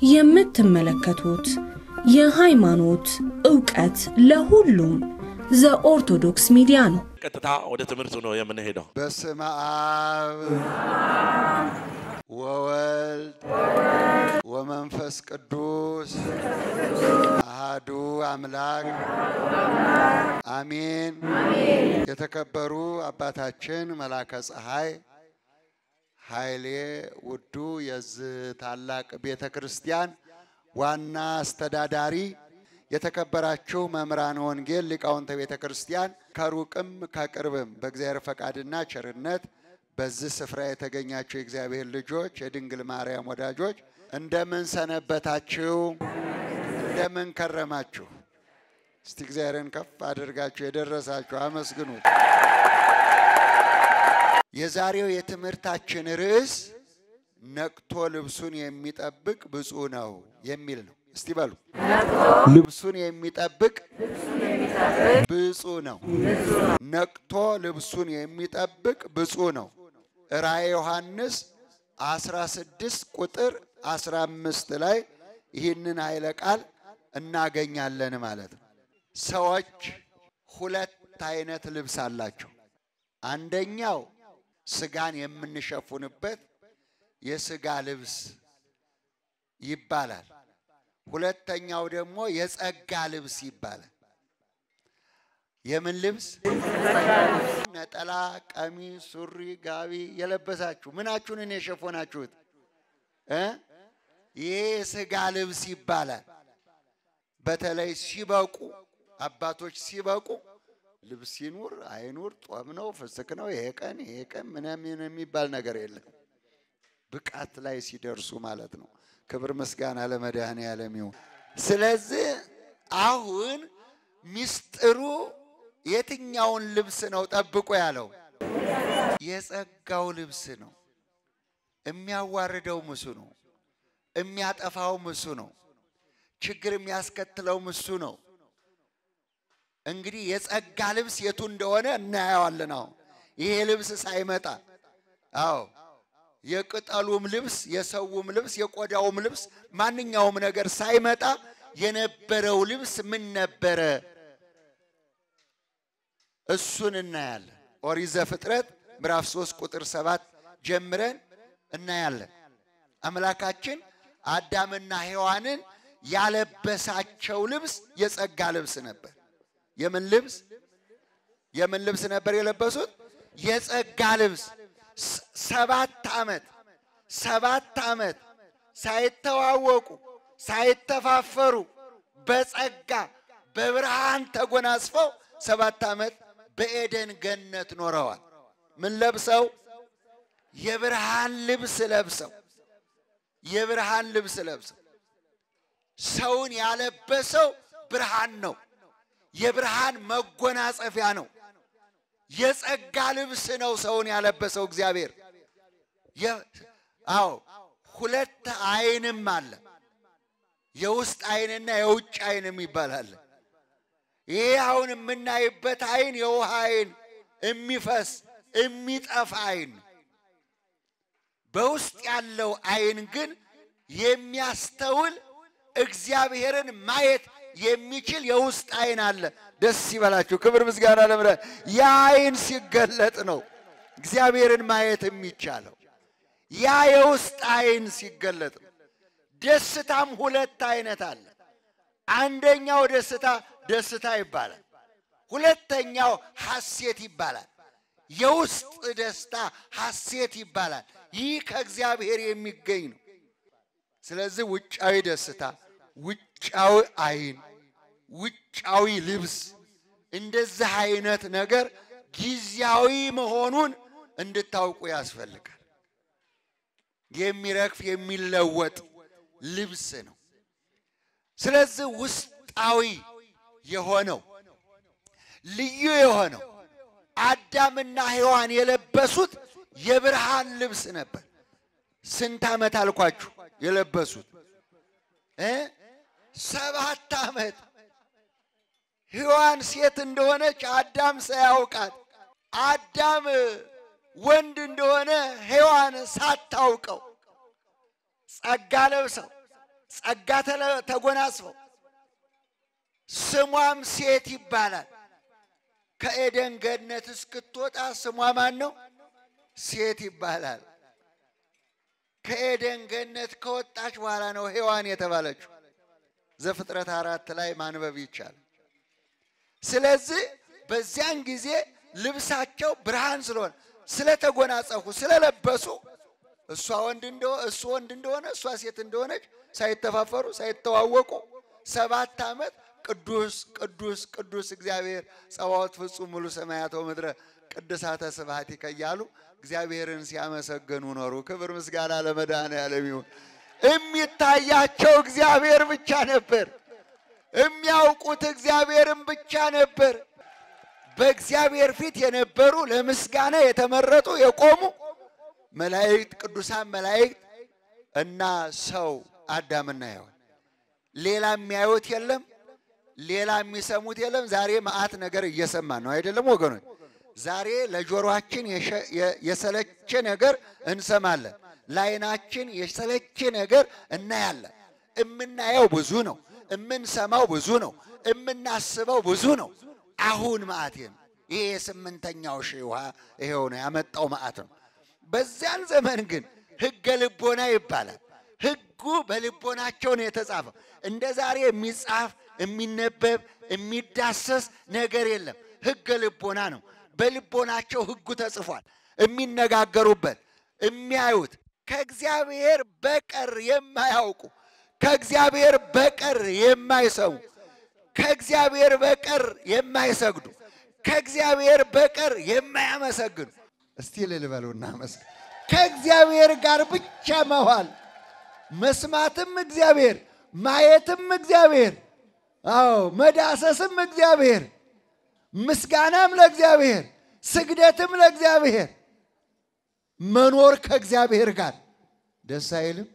የምትመለከቱት የሃይማኖት ዕውቀት ለሁሉም ዘኦርቶዶክስ ሚዲያ ነው። ቀጥታ ወደ ትምህርቱ ነው የምንሄደው። በስመ አብ ወወልድ ወመንፈስ ቅዱስ አሃዱ አምላክ አሜን። የተከበሩ አባታችን መላከ ፀሐይ ኃይሌ ውዱ የዚህ ታላቅ ቤተ ክርስቲያን ዋና አስተዳዳሪ፣ የተከበራችሁ መምህራን ወንጌል ሊቃውንተ ቤተ ክርስቲያን ከሩቅም ከቅርብም በእግዚአብሔር ፈቃድና ቸርነት በዚህ ስፍራ የተገኛችሁ የእግዚአብሔር ልጆች የድንግል ማርያም ወዳጆች እንደምን ሰነበታችሁ? እንደምን ከረማችሁ? እስቲ እግዚአብሔርን ከፍ አድርጋችሁ የደረሳችሁ አመስግኑት። የዛሬው የትምህርታችን ርዕስ ነቅቶ ልብሱን የሚጠብቅ ብፁዕ ነው የሚል ነው። እስቲ በሉ ልብሱን የሚጠብቅ ብፁዕ ነው። ነቅቶ ልብሱን የሚጠብቅ ብፁዕ ነው። ራእየ ዮሐንስ 16 ቁጥር 15 ላይ ይህንን ኃይለ ቃል እናገኛለን ማለት ነው። ሰዎች ሁለት አይነት ልብስ አላቸው። አንደኛው ስጋን የምንሸፉንበት የስጋ ልብስ ይባላል። ሁለተኛው ደግሞ የጸጋ ልብስ ይባላል። የምን ልብስ? ነጠላ፣ ቀሚስ፣ ሱሪ፣ ጋቢ የለበሳችሁ ምናችሁንን የሸፎናችሁት እ ይሄ የስጋ ልብስ ይባላል። በተለይ ሲበቁ አባቶች ሲበቁ ልብስ ይኑር አይኑር ጦም ነው ፍስክ ነው ይሄ ቀን ይሄ ቀን ምናምን የሚባል ነገር የለም። ብቃት ላይ ሲደርሱ ማለት ነው። ክብር ምስጋና ለመድኃኔዓለም ይሁን። ስለዚህ አሁን ሚስጥሩ የትኛውን ልብስ ነው ጠብቆ ያለው? የጸጋው ልብስ ነው። የሚያዋርደው ምሱ ነው። የሚያጠፋው ምሱ ነው። ችግር የሚያስከትለው ምሱ ነው። እንግዲህ የጸጋ ልብስ የቱ እንደሆነ እናየዋለን። አሁን ይሄ ልብስ ሳይመጣ አዎ የቅጠሉም ልብስ የሰውም ልብስ የቆዳውም ልብስ ማንኛውም ነገር ሳይመጣ የነበረው ልብስ ምን ነበረ? እሱን እናያለን። ኦሪት ዘፍጥረት ምዕራፍ 3 ቁጥር 7 ጀምረን እናያለን። አምላካችን አዳምና ሔዋንን ያለበሳቸው ልብስ የጸጋ ልብስ ነበር። የምን ልብስ? የምን ልብስ ነበር የለበሱት? የጸጋ ልብስ ሰባት ዓመት ሰባት ዓመት ሳይተዋወቁ ሳይተፋፈሩ በጸጋ በብርሃን ተጎናጽፈው ሰባት ዓመት በኤደን ገነት ኖረዋል። ምን ለብሰው? የብርሃን ልብስ ለብሰው የብርሃን ልብስ ለብሰው ሰውን ያለበሰው ብርሃን ነው። የብርሃን መጎናጸፊያ ነው። የጸጋ ልብስ ነው ሰውን ያለበሰው እግዚአብሔር። አዎ ሁለት ዓይንም አለ። የውስጥ ዓይንና የውጭ ዓይንም ይባላል። ይሄ አሁን የምናይበት ዓይን የውሃ ዓይን የሚፈስ የሚጠፋ ዓይን ነው። በውስጥ ያለው ዓይን ግን የሚያስተውል እግዚአብሔርን ማየት የሚችል የውስጥ ዓይን አለ። ደስ ይበላችሁ። ክብር ምስጋና ለምረ ያ ዓይን ሲገለጥ ነው እግዚአብሔርን ማየት የሚቻለው። ያ የውስጥ ዓይን ሲገለጥ ነው። ደስታም ሁለት አይነት አለ። አንደኛው ደስታ ደስታ ይባላል። ሁለተኛው ሐሴት ይባላል። የውስጥ ደስታ ሐሴት ይባላል። ይህ ከእግዚአብሔር የሚገኝ ነው። ስለዚህ ውጫዊ ደስታ ውጫዊ ዓይን፣ ውጫዊ ልብስ እንደዚህ አይነት ነገር ጊዜያዊ መሆኑን እንድታውቁ ያስፈልጋል። የሚረግፍ የሚለወጥ ልብስ ነው። ስለዚህ ውስጣዊ የሆነው ልዩ የሆነው አዳምና ሔዋን የለበሱት የብርሃን ልብስ ነበር። ስንት ዓመት አልኳችሁ የለበሱት እ ሰባት ዓመት ሔዋን ሴት እንደሆነች አዳም ሳያውቃት አዳም ወንድ እንደሆነ ሔዋን ሳታውቀው ጸጋ ለብሰው ጸጋ ተለ- ተጎናጽፈው ስሟም ሴት ይባላል። ከኤደን ገነት እስክትወጣ ስሟ ማን ነው? ሴት ይባላል። ከኤደን ገነት ከወጣች በኋላ ነው ሔዋን የተባለችው። ዘፍጥረት አራት ላይ ማንበብ ይቻላል። ስለዚህ በዚያን ጊዜ ልብሳቸው ብርሃን ስለሆነ ስለተጎናጸፉ ስለለበሱ እሷ ወንድ እንደሆነ እሱ ወንድ እንደሆነ እሷ ሴት እንደሆነች ሳይተፋፈሩ ሳይተዋወቁ ሰባት ዓመት ቅዱስ ቅዱስ ቅዱስ እግዚአብሔር ጸባዖት ፍጹም ሙሉ ሰማያት ወምድረ ቅድሳተ ስብሐቲከ እያሉ እግዚአብሔርን ሲያመሰግኑ ኖሩ። ክብር ምስጋና ለመድኃኔዓለም ይሁን። የሚታያቸው እግዚአብሔር ብቻ ነበር። የሚያውቁት እግዚአብሔርን ብቻ ነበር። በእግዚአብሔር ፊት የነበሩ ለምስጋና የተመረጡ የቆሙ መላእክት፣ ቅዱሳን መላእክት እና ሰው አዳምና ሔዋን ሌላ የሚያዩት የለም፣ ሌላ የሚሰሙት የለም። ዛሬ መዓት ነገር እየሰማን ነው አይደለም ወገኖች? ዛሬ ለጆሮአችን የሸ- የ- የሰለቸ ነገር እንሰማለን። ለዓይናችን የሰለቸ ነገር እናያለን። እምናየው ብዙ ነው፣ እምንሰማው ብዙ ነው፣ እምናስበው ብዙ ነው። አሁን መዓት ነው። ይሄ የስምንተኛው ሺህ ውሃ ይሄው ነው ያመጣው መዓት ነው። በዚያን ዘመን ግን ሕገ ልቦና ይባላል። ሕጉ በልቦናቸው ነው የተጻፈው። እንደ ዛሬ የሚጻፍ የሚነበብ የሚዳሰስ ነገር የለም። ሕገ ልቦና ነው። በልቦናቸው ሕጉ ተጽፏል። የሚነጋገሩበት የሚያዩት ከእግዚአብሔር በቀር የማያውቁ ከእግዚአብሔር በቀር የማይሰሙ ከእግዚአብሔር በቀር የማይሰግዱ ከእግዚአብሔር በቀር የማያመሰግኑ እስቲ ልልበሉና መስገን ከእግዚአብሔር ጋር ብቻ መዋል መስማትም እግዚአብሔር ማየትም እግዚአብሔር አዎ መዳሰስም እግዚአብሔር ምስጋናም ለእግዚአብሔር ስግደትም ለእግዚአብሔር መኖር ከእግዚአብሔር ጋር ደስ አይልም?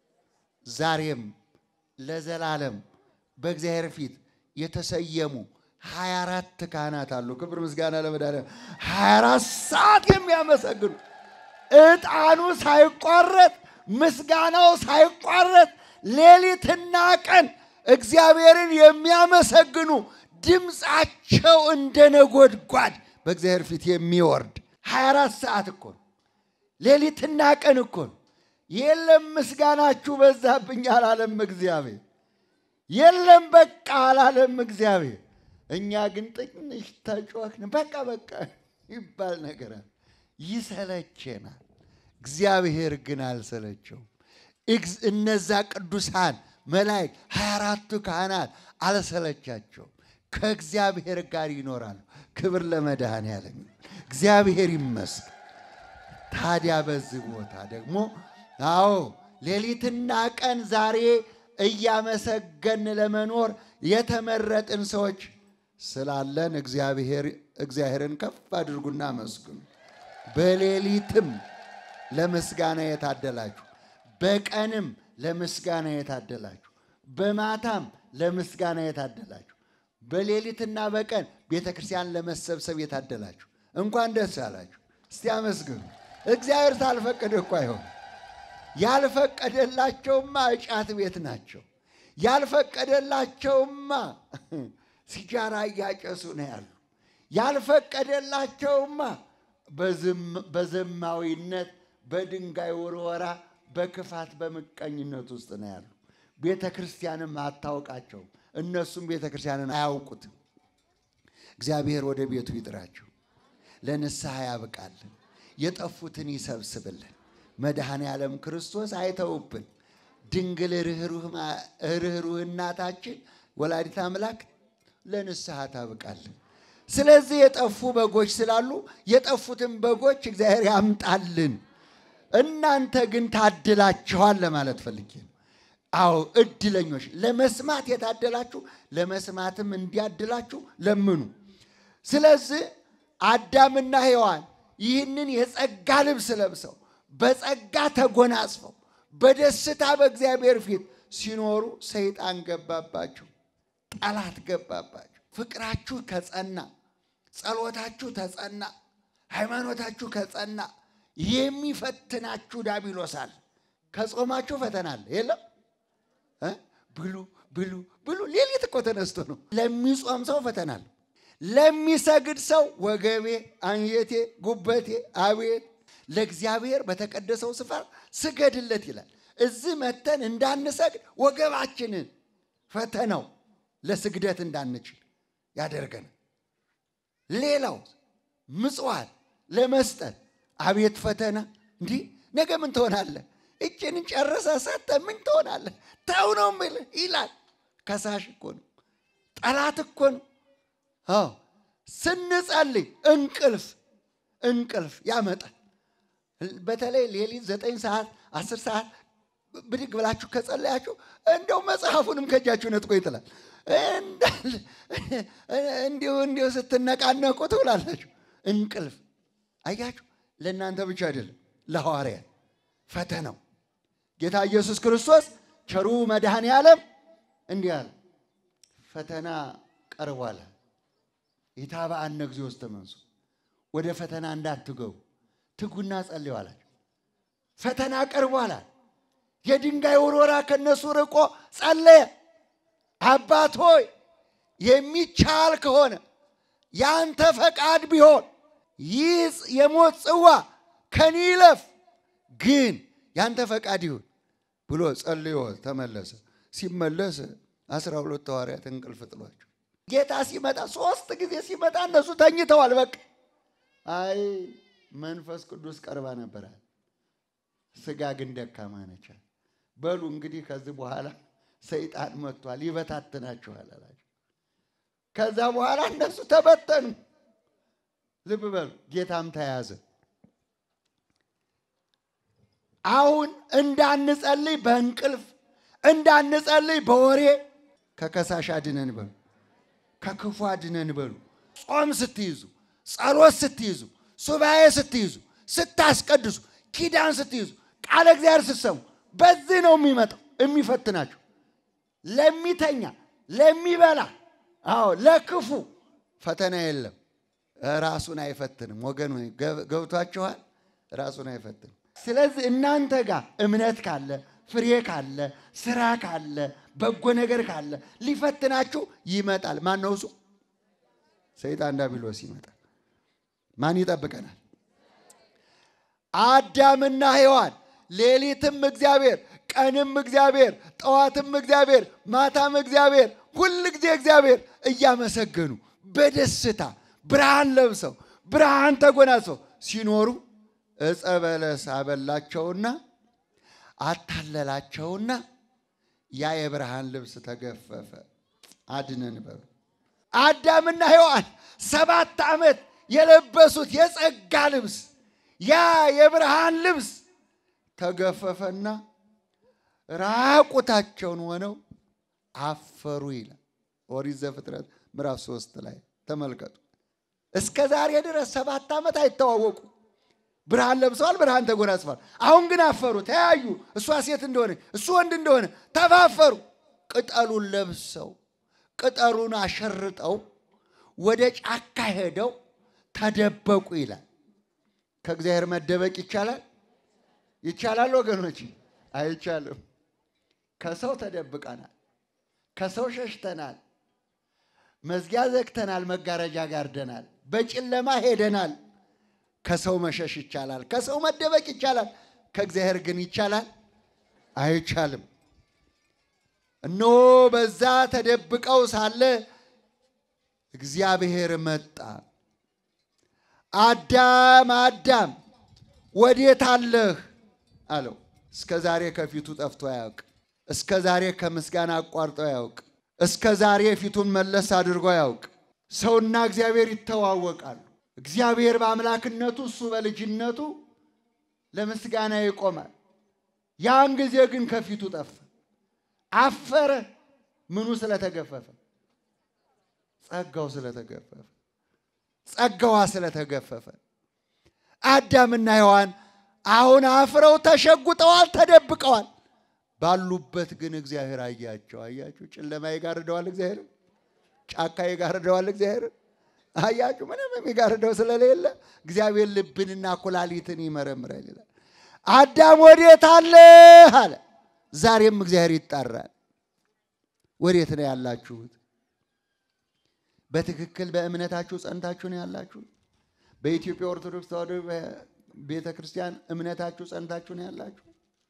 ዛሬም ለዘላለም በእግዚአብሔር ፊት የተሰየሙ ሀያ አራት ካህናት አሉ። ክብር ምስጋና ለመድኃኒዓለም ሀያ አራት ሰዓት የሚያመሰግኑ ዕጣኑ ሳይቋረጥ ምስጋናው ሳይቋረጥ ሌሊትና ቀን እግዚአብሔርን የሚያመሰግኑ ድምፃቸው እንደ ነጎድጓድ በእግዚአብሔር ፊት የሚወርድ ሀያ አራት ሰዓት እኮ ነው። ሌሊትና ቀን እኮ ነው። የለም ምስጋናችሁ በዛብኝ አላለም እግዚአብሔር። የለም በቃ አላለም እግዚአብሔር። እኛ ግን ትንሽ ተጮኽን፣ በቃ በቃ ይባል ነገር አለ። ይሰለቸናል። እግዚአብሔር ግን አልሰለቸውም። እግዝ- እነዛ ቅዱሳን መላእክት ሀያ አራቱ ካህናት አልሰለቻቸውም። ከእግዚአብሔር ጋር ይኖራሉ። ክብር ለመድኃኔዓለም ይሁን። እግዚአብሔር ይመስገን። ታዲያ በዚህ ቦታ ደግሞ አዎ ሌሊትና ቀን ዛሬ እያመሰገን ለመኖር የተመረጥን ሰዎች ስላለን እግዚአብሔር እግዚአብሔርን ከፍ አድርጉና አመስግኑ። በሌሊትም ለምስጋና የታደላችሁ፣ በቀንም ለምስጋና የታደላችሁ፣ በማታም ለምስጋና የታደላችሁ፣ በሌሊትና በቀን ቤተ ክርስቲያን ለመሰብሰብ የታደላችሁ እንኳን ደስ አላችሁ። እስቲ አመስግኑ። እግዚአብሔር ሳልፈቀደ እኮ አይሆን። ያልፈቀደላቸውማ እጫት ቤት ናቸው። ያልፈቀደላቸውማ ሲጃራ እያጨሱ ነው ያሉ። ያልፈቀደላቸውማ በዝም- በዘማዊነት በድንጋይ ውርወራ፣ በክፋት በምቀኝነት ውስጥ ነው ያሉ። ቤተ ክርስቲያንም አታውቃቸውም፣ እነሱም ቤተ ክርስቲያንን አያውቁትም። እግዚአብሔር ወደ ቤቱ ይጥራቸው፣ ለንስሐ ያብቃልን፣ የጠፉትን ይሰብስብልን። መድኃኔ ዓለም ክርስቶስ አይተውብን። ድንግል ርኅሩህ ማ- ርኅሩህ እናታችን ወላዲት አምላክ ለንስሐ ታብቃልን። ስለዚህ የጠፉ በጎች ስላሉ የጠፉትን በጎች እግዚአብሔር ያምጣልን። እናንተ ግን ታድላችኋል ለማለት ፈልጌ ነው። አዎ እድለኞች፣ ለመስማት የታደላችሁ ለመስማትም እንዲያድላችሁ ለምኑ። ስለዚህ አዳምና ሔዋን ይህንን የጸጋ ልብስ ለብሰው በጸጋ ተጎናጽፈው በደስታ በእግዚአብሔር ፊት ሲኖሩ ሰይጣን ገባባቸው፣ ጠላት ገባባቸው። ፍቅራችሁ ከጸና፣ ጸሎታችሁ ተጸና፣ ሃይማኖታችሁ ከጸና የሚፈትናችሁ ዳቢሎስ አለ። ከጾማችሁ ፈተና አለ የለም እ? ብሉ ብሉ ብሉ። ሌሊት እኮ ተነስቶ ነው። ለሚጾም ሰው ፈተና አለው። ለሚሰግድ ሰው ወገቤ፣ አንጀቴ፣ ጉበቴ አቤት ለእግዚአብሔር በተቀደሰው ስፍራ ስገድለት ይላል። እዚህ መተን እንዳንሰግድ ወገባችንን ፈተናው ለስግደት እንዳንችል ያደርገናል። ሌላው ምጽዋት ለመስጠት አቤት ፈተና! እንዲህ ነገ ምን ትሆናለህ? እችን ጨርሰ ሰጠ ምን ትሆናለህ? ተው ነው የምልህ ይላል። ከሳሽ እኮ ነው፣ ጠላት እኮ ነው። አዎ ስንጸልይ እንቅልፍ እንቅልፍ ያመጣል። በተለይ ሌሊት ዘጠኝ ሰዓት አስር ሰዓት ብድግ ብላችሁ ከጸለያችሁ እንደው መጽሐፉንም ከእጃችሁ ነጥቆ ይጥላል። እንዲሁ እንዲሁ ስትነቃነቁ ትውላላችሁ። እንቅልፍ አያችሁ፣ ለእናንተ ብቻ አይደለም ለሐዋርያት ፈተናው ጌታ ኢየሱስ ክርስቶስ ቸሩ መድኃኔ ዓለም እንዲህ አለ፣ ፈተና ቀርቧል። ኢታብአነ እግዚኦ ውስተ መንሱ ወደ ፈተና እንዳትገቡ ትጉና ጸልዩ አላቸው። ፈተና ቀርቧል። የድንጋይ ውርወራ ከነሱ ርቆ ጸለየ። አባት ሆይ የሚቻል ከሆነ ያንተ ፈቃድ ቢሆን ይህ የሞት ጽዋ ከኔ ይለፍ፣ ግን ያንተ ፈቃድ ይሁን ብሎ ጸልዮ ተመለሰ። ሲመለስ አስራ ሁለት ሐዋርያት እንቅልፍ ጥሏቸው ጌታ ሲመጣ ሶስት ጊዜ ሲመጣ እነሱ ተኝተዋል። በቃ አይ መንፈስ ቅዱስ ቀርባ ነበራል። ስጋ ግን ደካማ ነች። በሉ እንግዲህ ከዚህ በኋላ ሰይጣን መጥቷል፣ ይበታትናችኋል አላቸው። ከዛ በኋላ እነሱ ተበተኑ። ልብ በሉ፣ ጌታም ተያዘ። አሁን እንዳንጸልይ በእንቅልፍ እንዳንጸልይ በወሬ ከከሳሽ አድነን በሉ፣ ከክፉ አድነን በሉ። ጾም ስትይዙ፣ ጸሎት ስትይዙ፣ ሱባኤ ስትይዙ፣ ስታስቀድሱ፣ ኪዳን ስትይዙ፣ ቃለ እግዚአብሔር ስትሰሙ፣ በዚህ ነው የሚመጣው የሚፈትናቸው። ለሚተኛ ለሚበላ፣ አዎ ለክፉ ፈተና የለም። ራሱን አይፈትንም። ወገን ገብቷችኋል? ራሱን አይፈትንም። ስለዚህ እናንተ ጋር እምነት ካለ ፍሬ ካለ ስራ ካለ በጎ ነገር ካለ ሊፈትናችሁ ይመጣል። ማን ነው እሱ? ሰይጣን ዲያብሎስ ይመጣል። ማን ይጠብቀናል? አዳምና ሔዋን ሌሊትም እግዚአብሔር፣ ቀንም እግዚአብሔር፣ ጠዋትም እግዚአብሔር፣ ማታም እግዚአብሔር፣ ሁል ጊዜ እግዚአብሔር እያመሰገኑ በደስታ ብርሃን ለብሰው ብርሃን ተጎናጽፈው ሲኖሩ ዕፀ በለስ አበላቸውና አታለላቸውና ያ የብርሃን ልብስ ተገፈፈ። አድነን በሉ። አዳምና ሔዋን ሰባት ዓመት የለበሱት የጸጋ ልብስ ያ የብርሃን ልብስ ተገፈፈና ራቁታቸውን ሆነው አፈሩ ይላል ኦሪት ዘፍጥረት ምዕራፍ ሶስት ላይ ተመልከቱ። እስከ ዛሬ ድረስ ሰባት ዓመት አይተዋወቁ። ብርሃን ለብሰዋል፣ ብርሃን ተጎናጽፈዋል። አሁን ግን አፈሩ፣ ተያዩ። እሷ ሴት እንደሆነ እሱ ወንድ እንደሆነ ተፋፈሩ። ቅጠሉን ለብሰው ቅጠሉን አሸርጠው ወደ ጫካ ሄደው ተደበቁ ይላል። ከእግዚአብሔር መደበቅ ይቻላል? ይቻላል ወገኖች? አይቻልም። ከሰው ተደብቀናል፣ ከሰው ሸሽተናል፣ መዝጊያ ዘግተናል፣ መጋረጃ ጋርደናል፣ በጨለማ ሄደናል። ከሰው መሸሽ ይቻላል፣ ከሰው መደበቅ ይቻላል። ከእግዚአብሔር ግን ይቻላል? አይቻልም። እነሆ በዛ ተደብቀው ሳለ እግዚአብሔር መጣ። አዳም አዳም ወዴት አለህ አለው። እስከ ዛሬ ከፊቱ ጠፍቶ አያውቅ። እስከ ዛሬ ከምስጋና አቋርጦ አያውቅ። እስከ ዛሬ ፊቱን መለስ አድርጎ አያውቅ። ሰውና እግዚአብሔር ይተዋወቃሉ። እግዚአብሔር በአምላክነቱ እሱ በልጅነቱ ለምስጋና ይቆማል። ያን ጊዜ ግን ከፊቱ ጠፋ፣ አፈረ። ምኑ ስለተገፈፈ? ጸጋው ስለተገፈፈ፣ ጸጋዋ ስለተገፈፈ። አዳምና ሔዋን አሁን አፍረው ተሸጉጠዋል፣ ተደብቀዋል። ባሉበት ግን እግዚአብሔር አያቸው። አያችሁ፣ ጨለማ ይጋርደዋል እግዚአብሔር፣ ጫካ ይጋርደዋል እግዚአብሔር። አያችሁ፣ ምንም የሚጋርደው ስለሌለ እግዚአብሔር ልብንና ኩላሊትን ይመረምራል ይላል። አዳም ወዴት አለህ አለ። ዛሬም እግዚአብሔር ይጣራል። ወዴት ነው ያላችሁት? በትክክል በእምነታችሁ ጸንታችሁ ነው ያላችሁት? በኢትዮጵያ ኦርቶዶክስ ተዋሕዶ ቤተ ክርስቲያን እምነታችሁ ጸንታችሁ ነው ያላችሁ?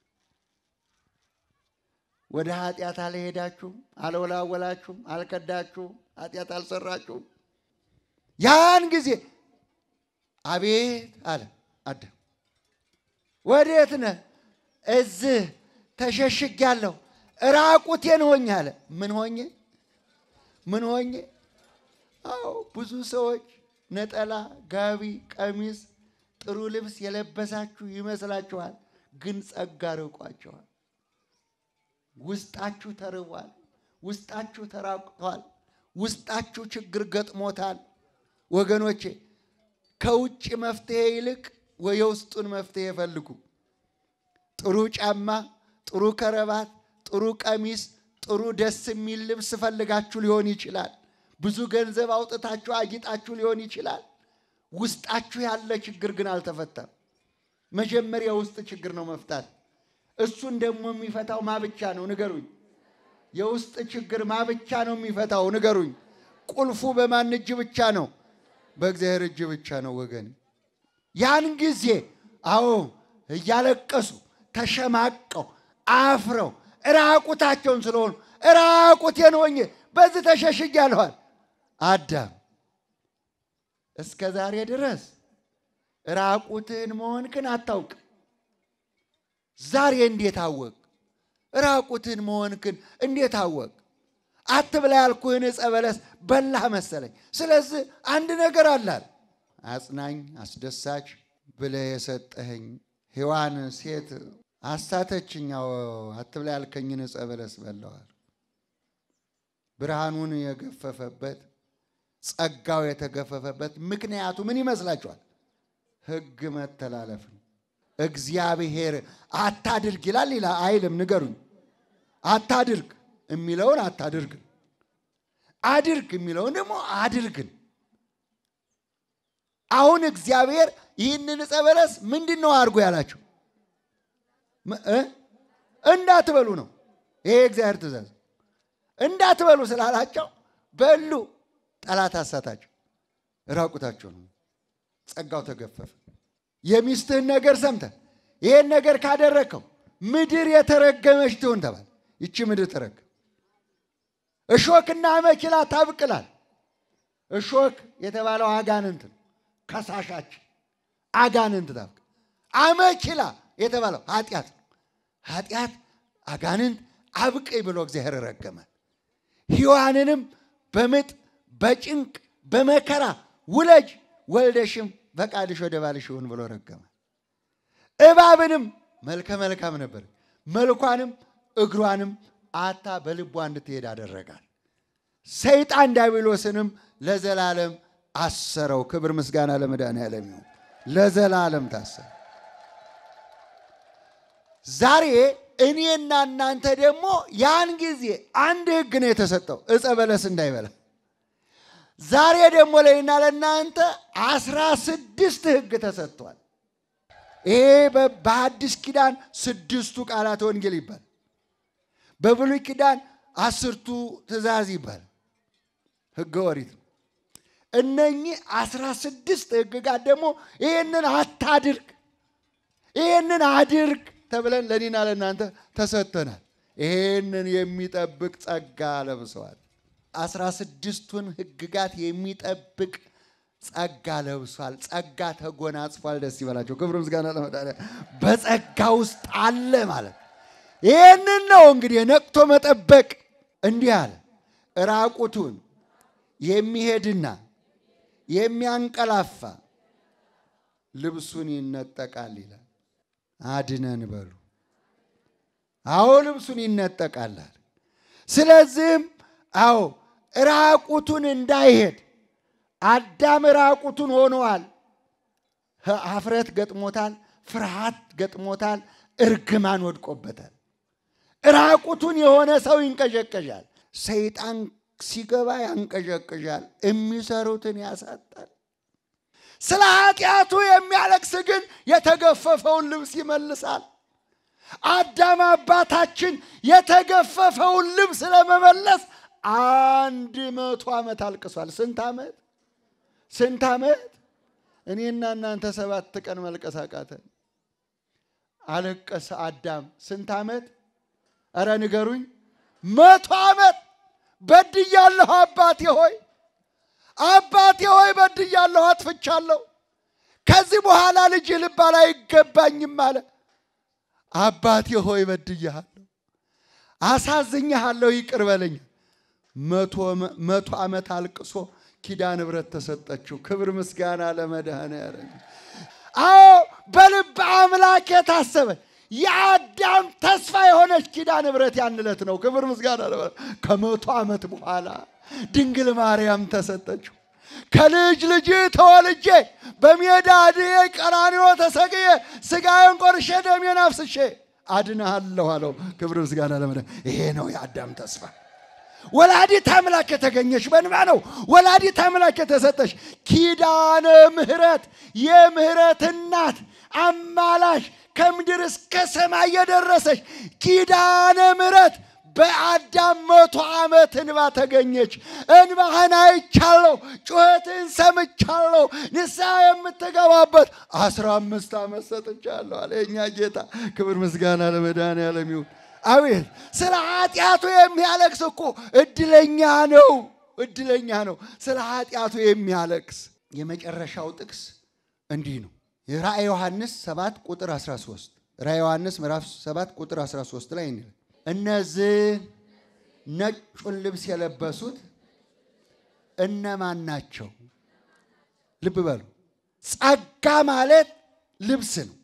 ወደ ኃጢአት አልሄዳችሁም፣ አልወላወላችሁም፣ አልከዳችሁም፣ ኃጢአት አልሰራችሁም። ያን ጊዜ አቤት አለ አዳም፣ ወዴት ነህ? እዚህ ተሸሽጊያለሁ፣ ራቁቴን ሆኜ አለ። ምን ሆኜ? ምን ሆኜ? አዎ ብዙ ሰዎች ነጠላ፣ ጋቢ፣ ቀሚስ፣ ጥሩ ልብስ የለበሳችሁ ይመስላችኋል፣ ግን ጸጋ ርቋቸዋል። ውስጣችሁ ተርቧል። ውስጣችሁ ተራቁቷል። ውስጣችሁ ችግር ገጥሞታል። ወገኖቼ ከውጭ መፍትሄ ይልቅ የውስጡን መፍትሄ ፈልጉ። ጥሩ ጫማ፣ ጥሩ ከረባት፣ ጥሩ ቀሚስ፣ ጥሩ ደስ የሚል ልብስ ፈልጋችሁ ሊሆን ይችላል። ብዙ ገንዘብ አውጥታችሁ አጊጣችሁ ሊሆን ይችላል። ውስጣችሁ ያለ ችግር ግን አልተፈታም። መጀመሪያ ውስጥ ችግር ነው መፍታት። እሱን ደግሞ የሚፈታው ማብቻ ነው? ንገሩኝ። የውስጥ ችግር ማብቻ ነው የሚፈታው? ንገሩኝ። ቁልፉ በማን እጅ ብቻ ነው? በእግዚአብሔር እጅ ብቻ ነው ወገን። ያን ጊዜ አዎ እያለቀሱ ተሸማቀው አፍረው ራቁታቸውን ስለሆኑ ራቁቴን ሆኜ በዚህ ተሸሽጊያለኋል። አዳም እስከ ዛሬ ድረስ ራቁትህን መሆንክን አታውቅም። ዛሬ እንዴት አወቅ? ራቁትህን መሆንክን እንዴት አወቅ? አትብላ ያልኩህን ዕፀ በለስ በላህ መሰለኝ። ስለዚህ አንድ ነገር አላል አጽናኝ፣ አስደሳች ብለህ የሰጠኸኝ ሔዋን ሴት አሳተችኝ። አትብላ ያልከኝን ዕፀ በለስ በላዋል። ብርሃኑን የገፈፈበት ጸጋው የተገፈፈበት ምክንያቱ ምን ይመስላችኋል? ሕግ መተላለፍ ነው። እግዚአብሔር አታድርግ ይላል ይላ አይልም? ንገሩኝ። አታድርግ የሚለውን አታድርግን፣ አድርግ የሚለውን ደግሞ አድርግን። አሁን እግዚአብሔር ይህንን ዕፀ በለስ ምንድን ነው አድርጎ ያላቸው? እንዳትበሉ ነው። ይሄ እግዚአብሔር ትእዛዝ እንዳትበሉ ስላላቸው በሉ። ጠላት አሳታቸው፣ ራቁታቸው ነው። ጸጋው ተገፈፈ። የሚስትህን ነገር ሰምተህ ይሄን ነገር ካደረግከው ምድር የተረገመች ትሁን ተባለ። ይቺ ምድር ተረገመ። እሾክና አመኪላ ታብቅላል። እሾክ የተባለው አጋንንት ነው፣ ከሳሻችን አጋንንት ታብቅ። አመኪላ የተባለው ኃጢአት ነው። ኃጢአት አጋንንት አብቅኝ ብሎ እግዚአብሔር ረገመ። ሔዋንንም በምጥ በጭንቅ በመከራ ውለጅ ወልደሽም ፈቃድሽ ወደ ባልሽ ይሁን ብሎ ረገመ። እባብንም መልከ መልካም ነበር፣ መልኳንም እግሯንም አታ በልቧ እንድትሄድ አደረጋል። ሰይጣን ዲያብሎስንም ለዘላለም አሰረው። ክብር ምስጋና ለመድኃኔዓለም ይሁን። ለዘላለም ታሰረ። ዛሬ እኔና እናንተ ደግሞ ያን ጊዜ አንድ ሕግ ነው የተሰጠው ዕፀ በለስ እንዳይበላ። ዛሬ ደግሞ ለእኔና ለእናንተ አስራ ስድስት ሕግ ተሰጥቷል። ይሄ በአዲስ ኪዳን ስድስቱ ቃላት ወንጌል ይባል፣ በብሉይ ኪዳን አስርቱ ትእዛዝ ይባል፣ ሕገ ኦሪት ነው። እነኚህ አስራ ስድስት ሕግጋት ደግሞ ይህንን አታድርግ፣ ይህንን አድርግ ተብለን ለእኔና ለእናንተ ተሰጥተናል። ይህንን የሚጠብቅ ጸጋ ለብሰዋል። አስራ ስድስቱን ሕግጋት የሚጠብቅ ጸጋ ለብሷል። ጸጋ ተጎናጽፏል። ደስ ይበላቸው። ክብር ምስጋና ለመድኃኒዓለም። በጸጋ ውስጥ አለ ማለት ይህንን ነው እንግዲህ ነቅቶ መጠበቅ። እንዲህ አለ ራቁቱን የሚሄድና የሚያንቀላፋ ልብሱን ይነጠቃል ይላል። አድነን በሉ። አዎ ልብሱን ይነጠቃላል። ስለዚህም አዎ ራቁቱን እንዳይሄድ አዳም ራቁቱን ሆነዋል። ሀፍረት ገጥሞታል፣ ፍርሃት ገጥሞታል፣ እርግማን ወድቆበታል። ራቁቱን የሆነ ሰው ይንቀዠቀዣል። ሰይጣን ሲገባ ያንቀዠቅዣል፣ የሚሰሩትን ያሳጣል። ስለ ኃጢአቱ የሚያለቅስ ግን የተገፈፈውን ልብስ ይመልሳል። አዳም አባታችን የተገፈፈውን ልብስ ለመመለስ አንድ መቶ ዓመት አልቅሷል። ስንት ዓመት? ስንት ዓመት? እኔና እናንተ ሰባት ቀን መልቀስ አቃተን። አለቀሰ አዳም ስንት ዓመት? እረ ንገሩኝ። መቶ ዓመት በድያለሁ አባቴ ሆይ አባቴ ሆይ በድያለሁ፣ አጥፍቻለሁ። ከዚህ በኋላ ልጅ ልባል አይገባኝም አለ። አባቴ ሆይ በድያለሁ፣ አሳዝኛለሁ፣ ይቅር በለኝ። መቶ ዓመት አልቅሶ ኪዳነ ምሕረት ተሰጠችው። ክብር ምስጋና ለመድኃኔዓለም። አዎ በልብ አምላክ የታሰበ የአዳም ተስፋ የሆነች ኪዳነ ምሕረት ያን ዕለት ነው። ክብር ምስጋና ከመቶ ዓመት በኋላ ድንግል ማርያም ተሰጠችው። ከልጅ ልጅ ተወልጄ በሜዳ ድዬ ቀራንዮ ተሰቅዬ ሥጋዬን ቆርሼ ደሜን አፍስሼ አድንሃለሁ አለው። ክብር ምስጋና ለመድኃኔዓለም። ይሄ ነው የአዳም ተስፋ። ወላዲት አምላክ የተገኘች በንባ ነው። ወላዲት አምላክ የተሰጠች ኪዳነ ምሕረት የምሕረት እናት አማላሽ ከምድር እስከ ሰማይ የደረሰች ኪዳነ ምሕረት በአዳም መቶ ዓመት እንባ ተገኘች። እንባህን አይቻለሁ፣ ጩኸትን ሰምቻለሁ፣ ንስሐ የምትገባበት አስራ አምስት ዓመት ሰጥቻለሁ አለ የእኛ ጌታ። ክብር ምስጋና ለመድኃኔዓለም ይሁን። አቤት ስለ ኃጢአቱ የሚያለቅስ እኮ እድለኛ ነው፣ እድለኛ ነው። ስለ ኃጢአቱ የሚያለቅስ የመጨረሻው ጥቅስ እንዲህ ነው። የራእይ ዮሐንስ 7 ቁጥር 13 ራእይ ዮሐንስ ምዕራፍ 7 ቁጥር 13 ላይ እንላል እነዚህ ነጩን ልብስ የለበሱት እነማን ናቸው? ልብ በሉ። ጸጋ ማለት ልብስ ነው።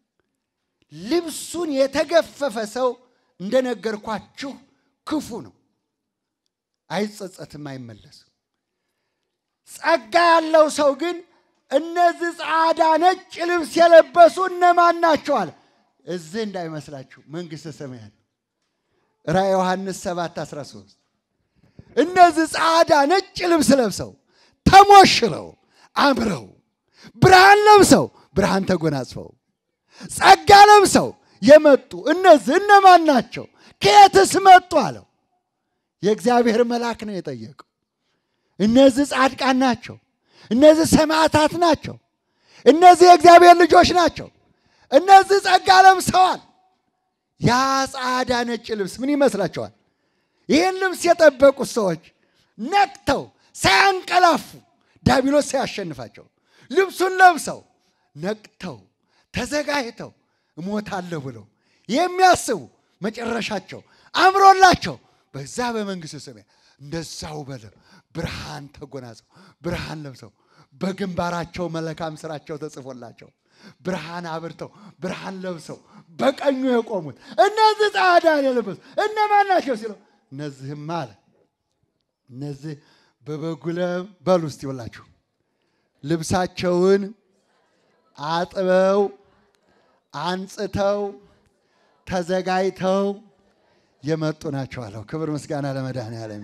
ልብሱን የተገፈፈ ሰው እንደነገርኳችሁ ክፉ ነው፣ አይጸጸትም፣ አይመለስም። ጸጋ ያለው ሰው ግን እነዚህ ጻዕዳ ነጭ ልብስ የለበሱ እነማን ናቸው አለ። እዚህ እንዳይመስላችሁ መንግሥተ ሰማያት ራእይ ዮሐንስ 7 13 እነዚህ ጻዕዳ ነጭ ልብስ ለብሰው ተሞሽረው አምረው ብርሃን ለብሰው ብርሃን ተጎናጽፈው ጸጋ ለብሰው የመጡ እነዚህ እነማን ናቸው? ከየትስ መጡ አለው። የእግዚአብሔር መልአክ ነው የጠየቀው። እነዚህ ጻድቃን ናቸው። እነዚህ ሰማዕታት ናቸው። እነዚህ የእግዚአብሔር ልጆች ናቸው። እነዚህ ጸጋ ለብሰዋል። ያ ጻዕዳ ነጭ ልብስ ምን ይመስላችኋል? ይህን ልብስ የጠበቁት ሰዎች ነቅተው ሳያንቀላፉ ዲያብሎስ ሳያሸንፋቸው ልብሱን ለብሰው ነቅተው ተዘጋጅተው እሞታለሁ ብለው የሚያስቡ መጨረሻቸው አምሮላቸው በዛ በመንግሥተ ሰማያት እንደዛው በለ ብርሃን ተጎናጽፈው ብርሃን ለብሰው በግንባራቸው መልካም ስራቸው ተጽፎላቸው ብርሃን አብርተው ብርሃን ለብሰው በቀኙ የቆሙት እነዚህ ጻዕዳን የለበሱ እነማን ናቸው ሲለው እነዚህም አለ እነዚህ በበጉ ለም በሉ እስቲ ይውላችሁ ልብሳቸውን አጥበው አንጽተው ተዘጋጅተው የመጡ ናቸው አለው። ክብር ምስጋና ለመድኃኔዓለም።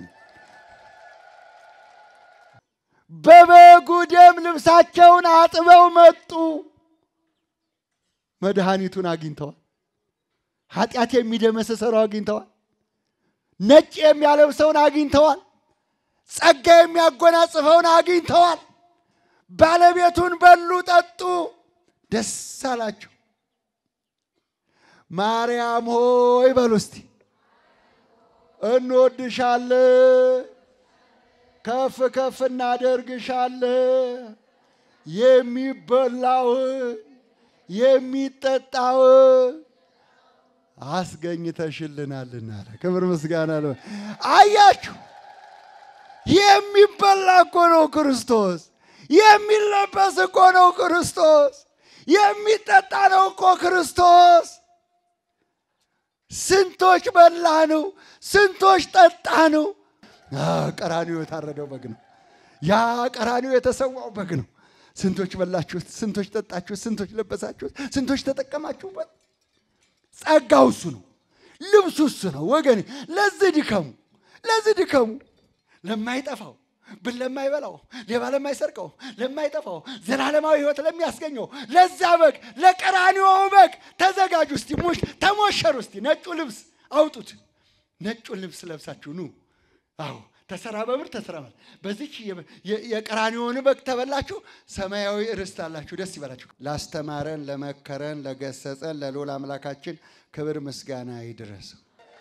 በበጉ ደም ልብሳቸውን አጥበው መጡ። መድኃኒቱን አግኝተዋል። ኃጢአት የሚደመስሰው አግኝተዋል። ነጭ የሚያለብሰውን አግኝተዋል። ጸጋ የሚያጎናጽፈውን አግኝተዋል። ባለቤቱን በሉ፣ ጠጡ፣ ደስ አላቸው። ማርያም ሆይ በሉ እስቲ እንወድሻለን፣ ከፍ ከፍ እናደርግሻለን። የሚበላውን የሚጠጣውን አስገኝተሽልናልና አለ። ክብር ምስጋና ለ አያችሁ፣ የሚበላ እኮ ነው ክርስቶስ። የሚለበስ እኮ ነው ክርስቶስ። የሚጠጣ ነው እኮ ክርስቶስ። ስንቶች በላ ነው፣ ስንቶች ጠጣ ነው። ቀራኒዮ የታረደው በግ ነው። ያ ቀራኒዮ የተሰዋው በግ ነው። ስንቶች በላችሁት፣ ስንቶች ጠጣችሁት፣ ስንቶች ለበሳችሁት፣ ስንቶች ተጠቀማችሁበት። ጸጋው እሱ ነው፣ ልብሱ እሱ ነው። ወገኔ ለዚህ ድከሙ፣ ለዚህ ድከሙ፣ ለማይጠፋው ብል ለማይበላው ሌባ ለማይሰርቀው ለማይጠፋው ዘላለማዊ ሕይወት ለሚያስገኘው ለዛ በግ ለቀራኒዮ በግ ተዘጋጁ። እስቲ ሙሽ ተሞሸሩ። እስቲ ነጩ ልብስ አውጡት። ነጩን ልብስ ለብሳችሁ ኑ። አዎ ተሰራ በብር ተሰራ ማለት በዚች የቀራኒዮን በግ ተበላችሁ ሰማያዊ ርስት አላችሁ። ደስ ይበላችሁ። ላስተማረን፣ ለመከረን፣ ለገሰጸን ለልዑል አምላካችን ክብር ምስጋና ይድረሰው።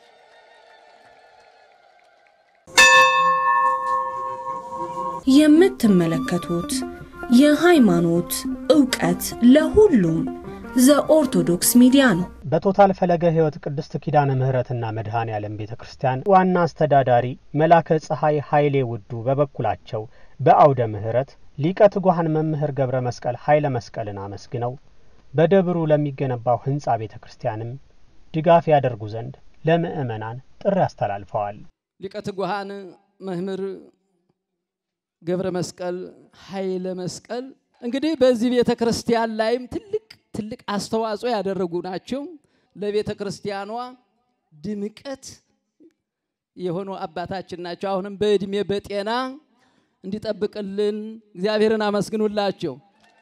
የምትመለከቱት የሃይማኖት ዕውቀት ለሁሉም ዘኦርቶዶክስ ሚዲያ ነው። በቶታል ፈለገ ሕይወት ቅድስት ኪዳነ ምሕረትና መድኃኔ ዓለም ቤተ ክርስቲያን ዋና አስተዳዳሪ መላከ ፀሐይ ኃይሌ ውዱ በበኩላቸው በአውደ ምሕረት ሊቀ ትጉሃን መምህር ገብረ መስቀል ኃይለ መስቀልን አመስግነው በደብሩ ለሚገነባው ሕንፃ ቤተ ክርስቲያንም ድጋፍ ያደርጉ ዘንድ ለምእመናን ጥሪ አስተላልፈዋል። ሊቀ ትጉሃን መምህር ገብረ መስቀል ኃይለ መስቀል እንግዲህ በዚህ ቤተ ክርስቲያን ላይም ትልቅ ትልቅ አስተዋጽኦ ያደረጉ ናቸው። ለቤተ ክርስቲያኗ ድምቀት የሆኑ አባታችን ናቸው። አሁንም በእድሜ በጤና እንዲጠብቅልን እግዚአብሔርን አመስግኑላቸው።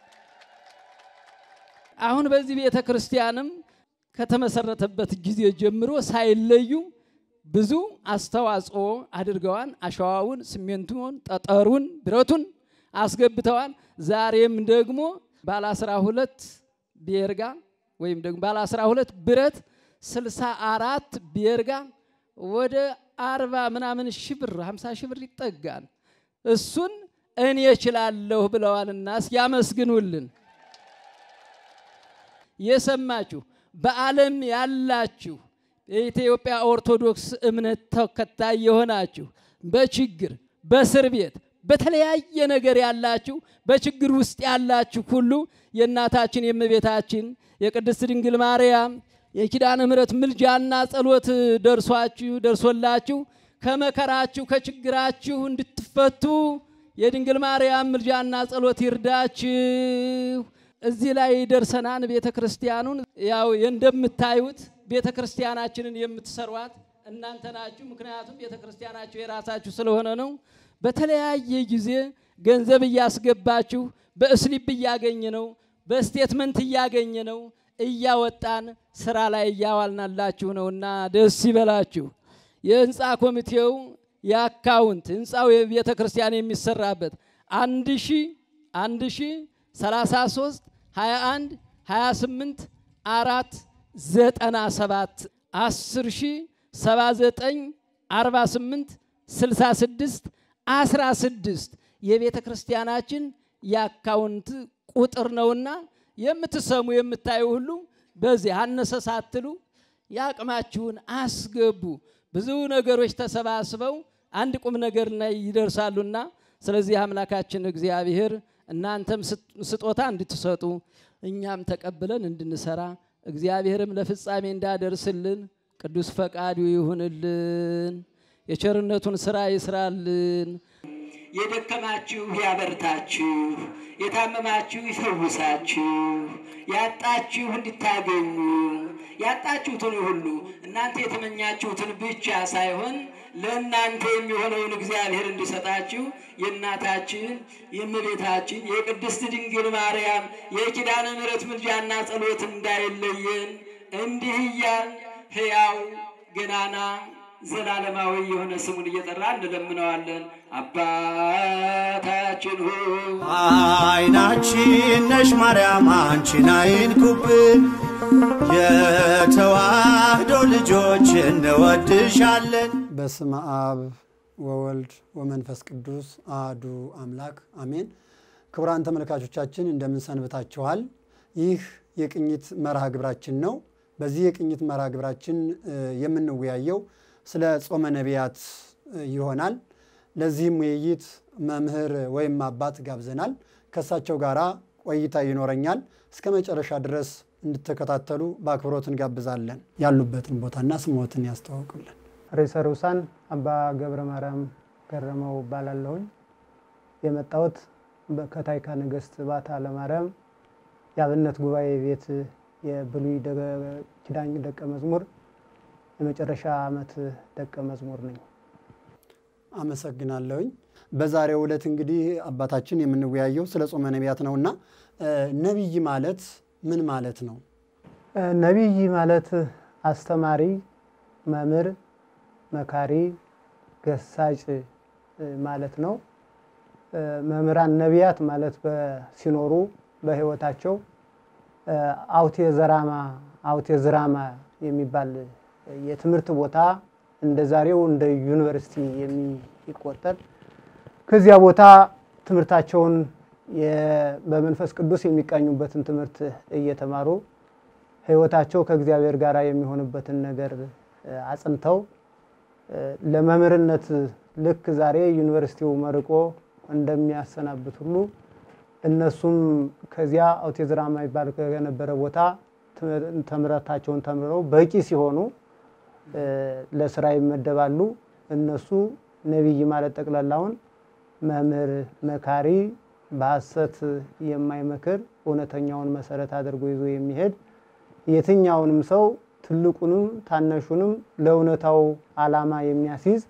አሁን በዚህ ቤተ ክርስቲያንም ከተመሰረተበት ጊዜ ጀምሮ ሳይለዩ ብዙ አስተዋጽኦ አድርገዋል። አሸዋውን፣ ሲሜንቱን፣ ጠጠሩን፣ ብረቱን አስገብተዋል። ዛሬም ደግሞ ባለ አስራ ሁለት ቤርጋ ወይም ደግሞ ባለ አስራ ሁለት ብረት ስልሳ አራት ቤርጋ ወደ አርባ ምናምን ሺህ ብር ሀምሳ ሺህ ብር ይጠጋል። እሱን እኔ እችላለሁ ብለዋልና እስኪ ያመስግኑልን። የሰማችሁ በዓለም ያላችሁ የኢትዮጵያ ኦርቶዶክስ እምነት ተከታይ የሆናችሁ በችግር በእስር ቤት በተለያየ ነገር ያላችሁ በችግር ውስጥ ያላችሁ ሁሉ የእናታችን የእመቤታችን የቅድስት ድንግል ማርያም የኪዳነ ምሕረት ምልጃና ጸሎት ደርሷችሁ ደርሶላችሁ ከመከራችሁ ከችግራችሁ እንድትፈቱ የድንግል ማርያም ምልጃና ጸሎት ይርዳችሁ። እዚህ ላይ ደርሰናን ቤተ ክርስቲያኑን ያው እንደምታዩት ቤተ ክርስቲያናችንን የምትሰሯት እናንተ ናችሁ። ምክንያቱም ቤተ ክርስቲያናችሁ የራሳችሁ ስለሆነ ነው። በተለያየ ጊዜ ገንዘብ እያስገባችሁ በእስሊፕ እያገኘ ነው፣ በስቴትመንት እያገኘ ነው፣ እያወጣን ስራ ላይ እያዋልናላችሁ ነው እና ደስ ይበላችሁ። የህንፃ ኮሚቴው የአካውንት ህንፃው የቤተ ክርስቲያን የሚሰራበት አንድ ሺ አንድ ሺ ሰላሳ ሶስት ሀያ አንድ ሀያ ስምንት አራት ዘጠና ሰባት አስር ሺ ሰባ ዘጠኝ አርባ ስምንት ስልሳ ስድስት አስራ ስድስት የቤተ ክርስቲያናችን የአካውንት ቁጥር ነውና የምትሰሙ የምታዩ ሁሉ በዚህ አነሰ ሳትሉ የአቅማችሁን አስገቡ። ብዙ ነገሮች ተሰባስበው አንድ ቁም ነገር ላይ ይደርሳሉና ስለዚህ አምላካችን እግዚአብሔር እናንተም ስጦታ እንድትሰጡ እኛም ተቀብለን እንድንሰራ እግዚአብሔርም ለፍጻሜ እንዳደርስልን ቅዱስ ፈቃዱ ይሁንልን። የቸርነቱን ስራ ይስራልን። የደከማችሁ ያበርታችሁ፣ የታመማችሁ ይፈውሳችሁ፣ ያጣችሁ እንድታገኙ ያጣችሁትን ሁሉ እናንተ የተመኛችሁትን ብቻ ሳይሆን ለእናንተ የሚሆነውን እግዚአብሔር እንዲሰጣችሁ የእናታችን የእመቤታችን የቅድስት ድንግል ማርያም የኪዳነ ምሕረት ምልጃና ጸሎት እንዳይለየን እንዲህ እያል ሕያው ገናና ዘላለማዊ የሆነ ስሙን እየጠራ እንለምነዋለን። አባታችን ሆይ አይናችን ነሽ ማርያም አንቺን አይንኩብን፣ የተዋህዶ ልጆች እንወድሻለን። በስመ አብ ወወልድ ወመንፈስ ቅዱስ አህዱ አምላክ አሜን። ክቡራን ተመልካቾቻችን እንደምን ሰንብታችኋል? ይህ የቅኝት መርሃ ግብራችን ነው። በዚህ የቅኝት መርሃ ግብራችን የምንወያየው ስለ ጾመ ነቢያት ይሆናል። ለዚህም ውይይት መምህር ወይም አባት ጋብዘናል። ከእሳቸው ጋር ቆይታ ይኖረኛል። እስከ መጨረሻ ድረስ እንድትከታተሉ በአክብሮት እንጋብዛለን። ያሉበትን ቦታና ስሞትን ያስተዋውቁልን። ርዕሰ ርኡሳን አባ ገብረ ማርያም ገረመው እባላለሁኝ። የመጣሁት ከታይካ ነገሥት ባታ ለማርያም የአብነት ጉባኤ ቤት የብሉይ ኪዳን ደቀ መዝሙር የመጨረሻ ዓመት ደቀ መዝሙር ነኝ። አመሰግናለሁኝ። በዛሬው ዕለት እንግዲህ አባታችን የምንወያየው ስለ ጾመ ነቢያት ነውና ነቢይ ማለት ምን ማለት ነው? ነቢይ ማለት አስተማሪ፣ መምህር፣ መካሪ፣ ገሳጭ ማለት ነው። መምህራን ነቢያት ማለት ሲኖሩ በሕይወታቸው አውቴ ዘራማ አውቴ ዝራማ የሚባል የትምህርት ቦታ እንደ ዛሬው እንደ ዩኒቨርሲቲ የሚቆጠር ከዚያ ቦታ ትምህርታቸውን በመንፈስ ቅዱስ የሚቃኙበትን ትምህርት እየተማሩ ሕይወታቸው ከእግዚአብሔር ጋር የሚሆንበትን ነገር አጽንተው ለመምህርነት ልክ ዛሬ ዩኒቨርሲቲው መርቆ እንደሚያሰናብት ሁሉ እነሱም ከዚያ አውቲዝራማ ይባል ከነበረ ቦታ ትምህርታቸውን ተምረው በቂ ሲሆኑ ለስራ ይመደባሉ። እነሱ ነቢይ ማለት ጠቅላላውን መምህር፣ መካሪ፣ በሐሰት የማይመክር እውነተኛውን መሰረት አድርጎ ይዞ የሚሄድ የትኛውንም ሰው ትልቁንም ታናሹንም ለእውነታው ዓላማ የሚያስይዝ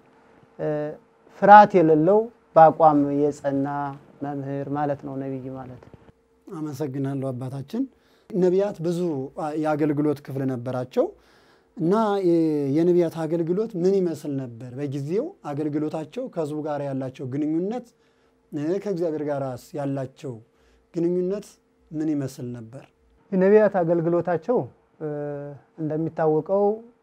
ፍርሃት የሌለው በአቋም የጸና መምህር ማለት ነው ነቢይ ማለት። አመሰግናለሁ አባታችን። ነቢያት ብዙ የአገልግሎት ክፍል ነበራቸው እና የነቢያት አገልግሎት ምን ይመስል ነበር? በጊዜው አገልግሎታቸው ከህዝቡ ጋር ያላቸው ግንኙነት ከእግዚአብሔር ጋር ያላቸው ግንኙነት ምን ይመስል ነበር? የነቢያት አገልግሎታቸው እንደሚታወቀው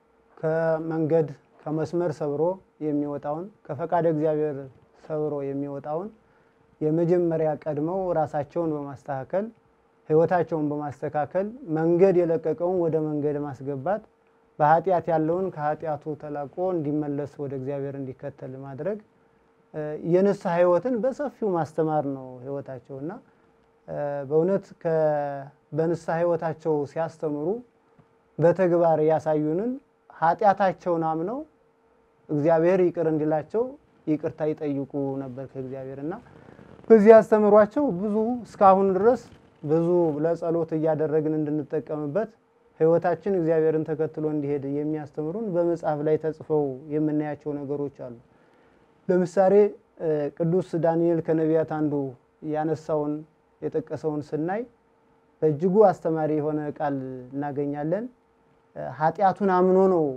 ከመንገድ ከመስመር ሰብሮ የሚወጣውን ከፈቃደ እግዚአብሔር ሰብሮ የሚወጣውን የመጀመሪያ ቀድመው ራሳቸውን በማስተካከል ህይወታቸውን በማስተካከል መንገድ የለቀቀውን ወደ መንገድ ማስገባት በኃጢአት ያለውን ከኃጢአቱ ተላቆ እንዲመለስ ወደ እግዚአብሔር እንዲከተል ማድረግ የንስሐ ህይወትን በሰፊው ማስተማር ነው ህይወታቸው እና በእውነት በንስሐ ህይወታቸው ሲያስተምሩ በተግባር ያሳዩንን ኃጢአታቸውን አምነው እግዚአብሔር ይቅር እንዲላቸው ይቅርታ ይጠይቁ ነበር ከእግዚአብሔር እና በዚህ ያስተምሯቸው ብዙ እስካሁን ድረስ ብዙ ለጸሎት እያደረግን እንድንጠቀምበት ህይወታችን እግዚአብሔርን ተከትሎ እንዲሄድ የሚያስተምሩን በመጽሐፍ ላይ ተጽፈው የምናያቸው ነገሮች አሉ። ለምሳሌ ቅዱስ ዳንኤል ከነቢያት አንዱ ያነሳውን የጠቀሰውን ስናይ በእጅጉ አስተማሪ የሆነ ቃል እናገኛለን። ኃጢአቱን አምኖ ነው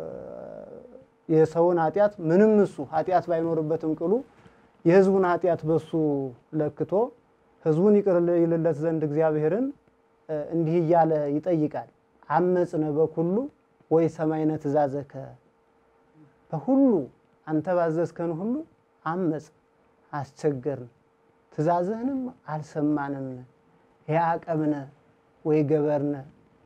የሰውን ኃጢአት ምንም እሱ ኃጢአት ባይኖርበትም ቅሉ የህዝቡን ኃጢአት በሱ ለክቶ ህዝቡን ይቅር ይልለት ዘንድ እግዚአብሔርን እንዲህ እያለ ይጠይቃል። አመፅነ በኩሉ ወይ ሰማይነ ትእዛዘከ፣ በሁሉ አንተ ባዘዝከን ሁሉ አመፅ አስቸገርን፣ ትእዛዝህንም አልሰማንም። ያዕቀብነ ወይ ገበርነ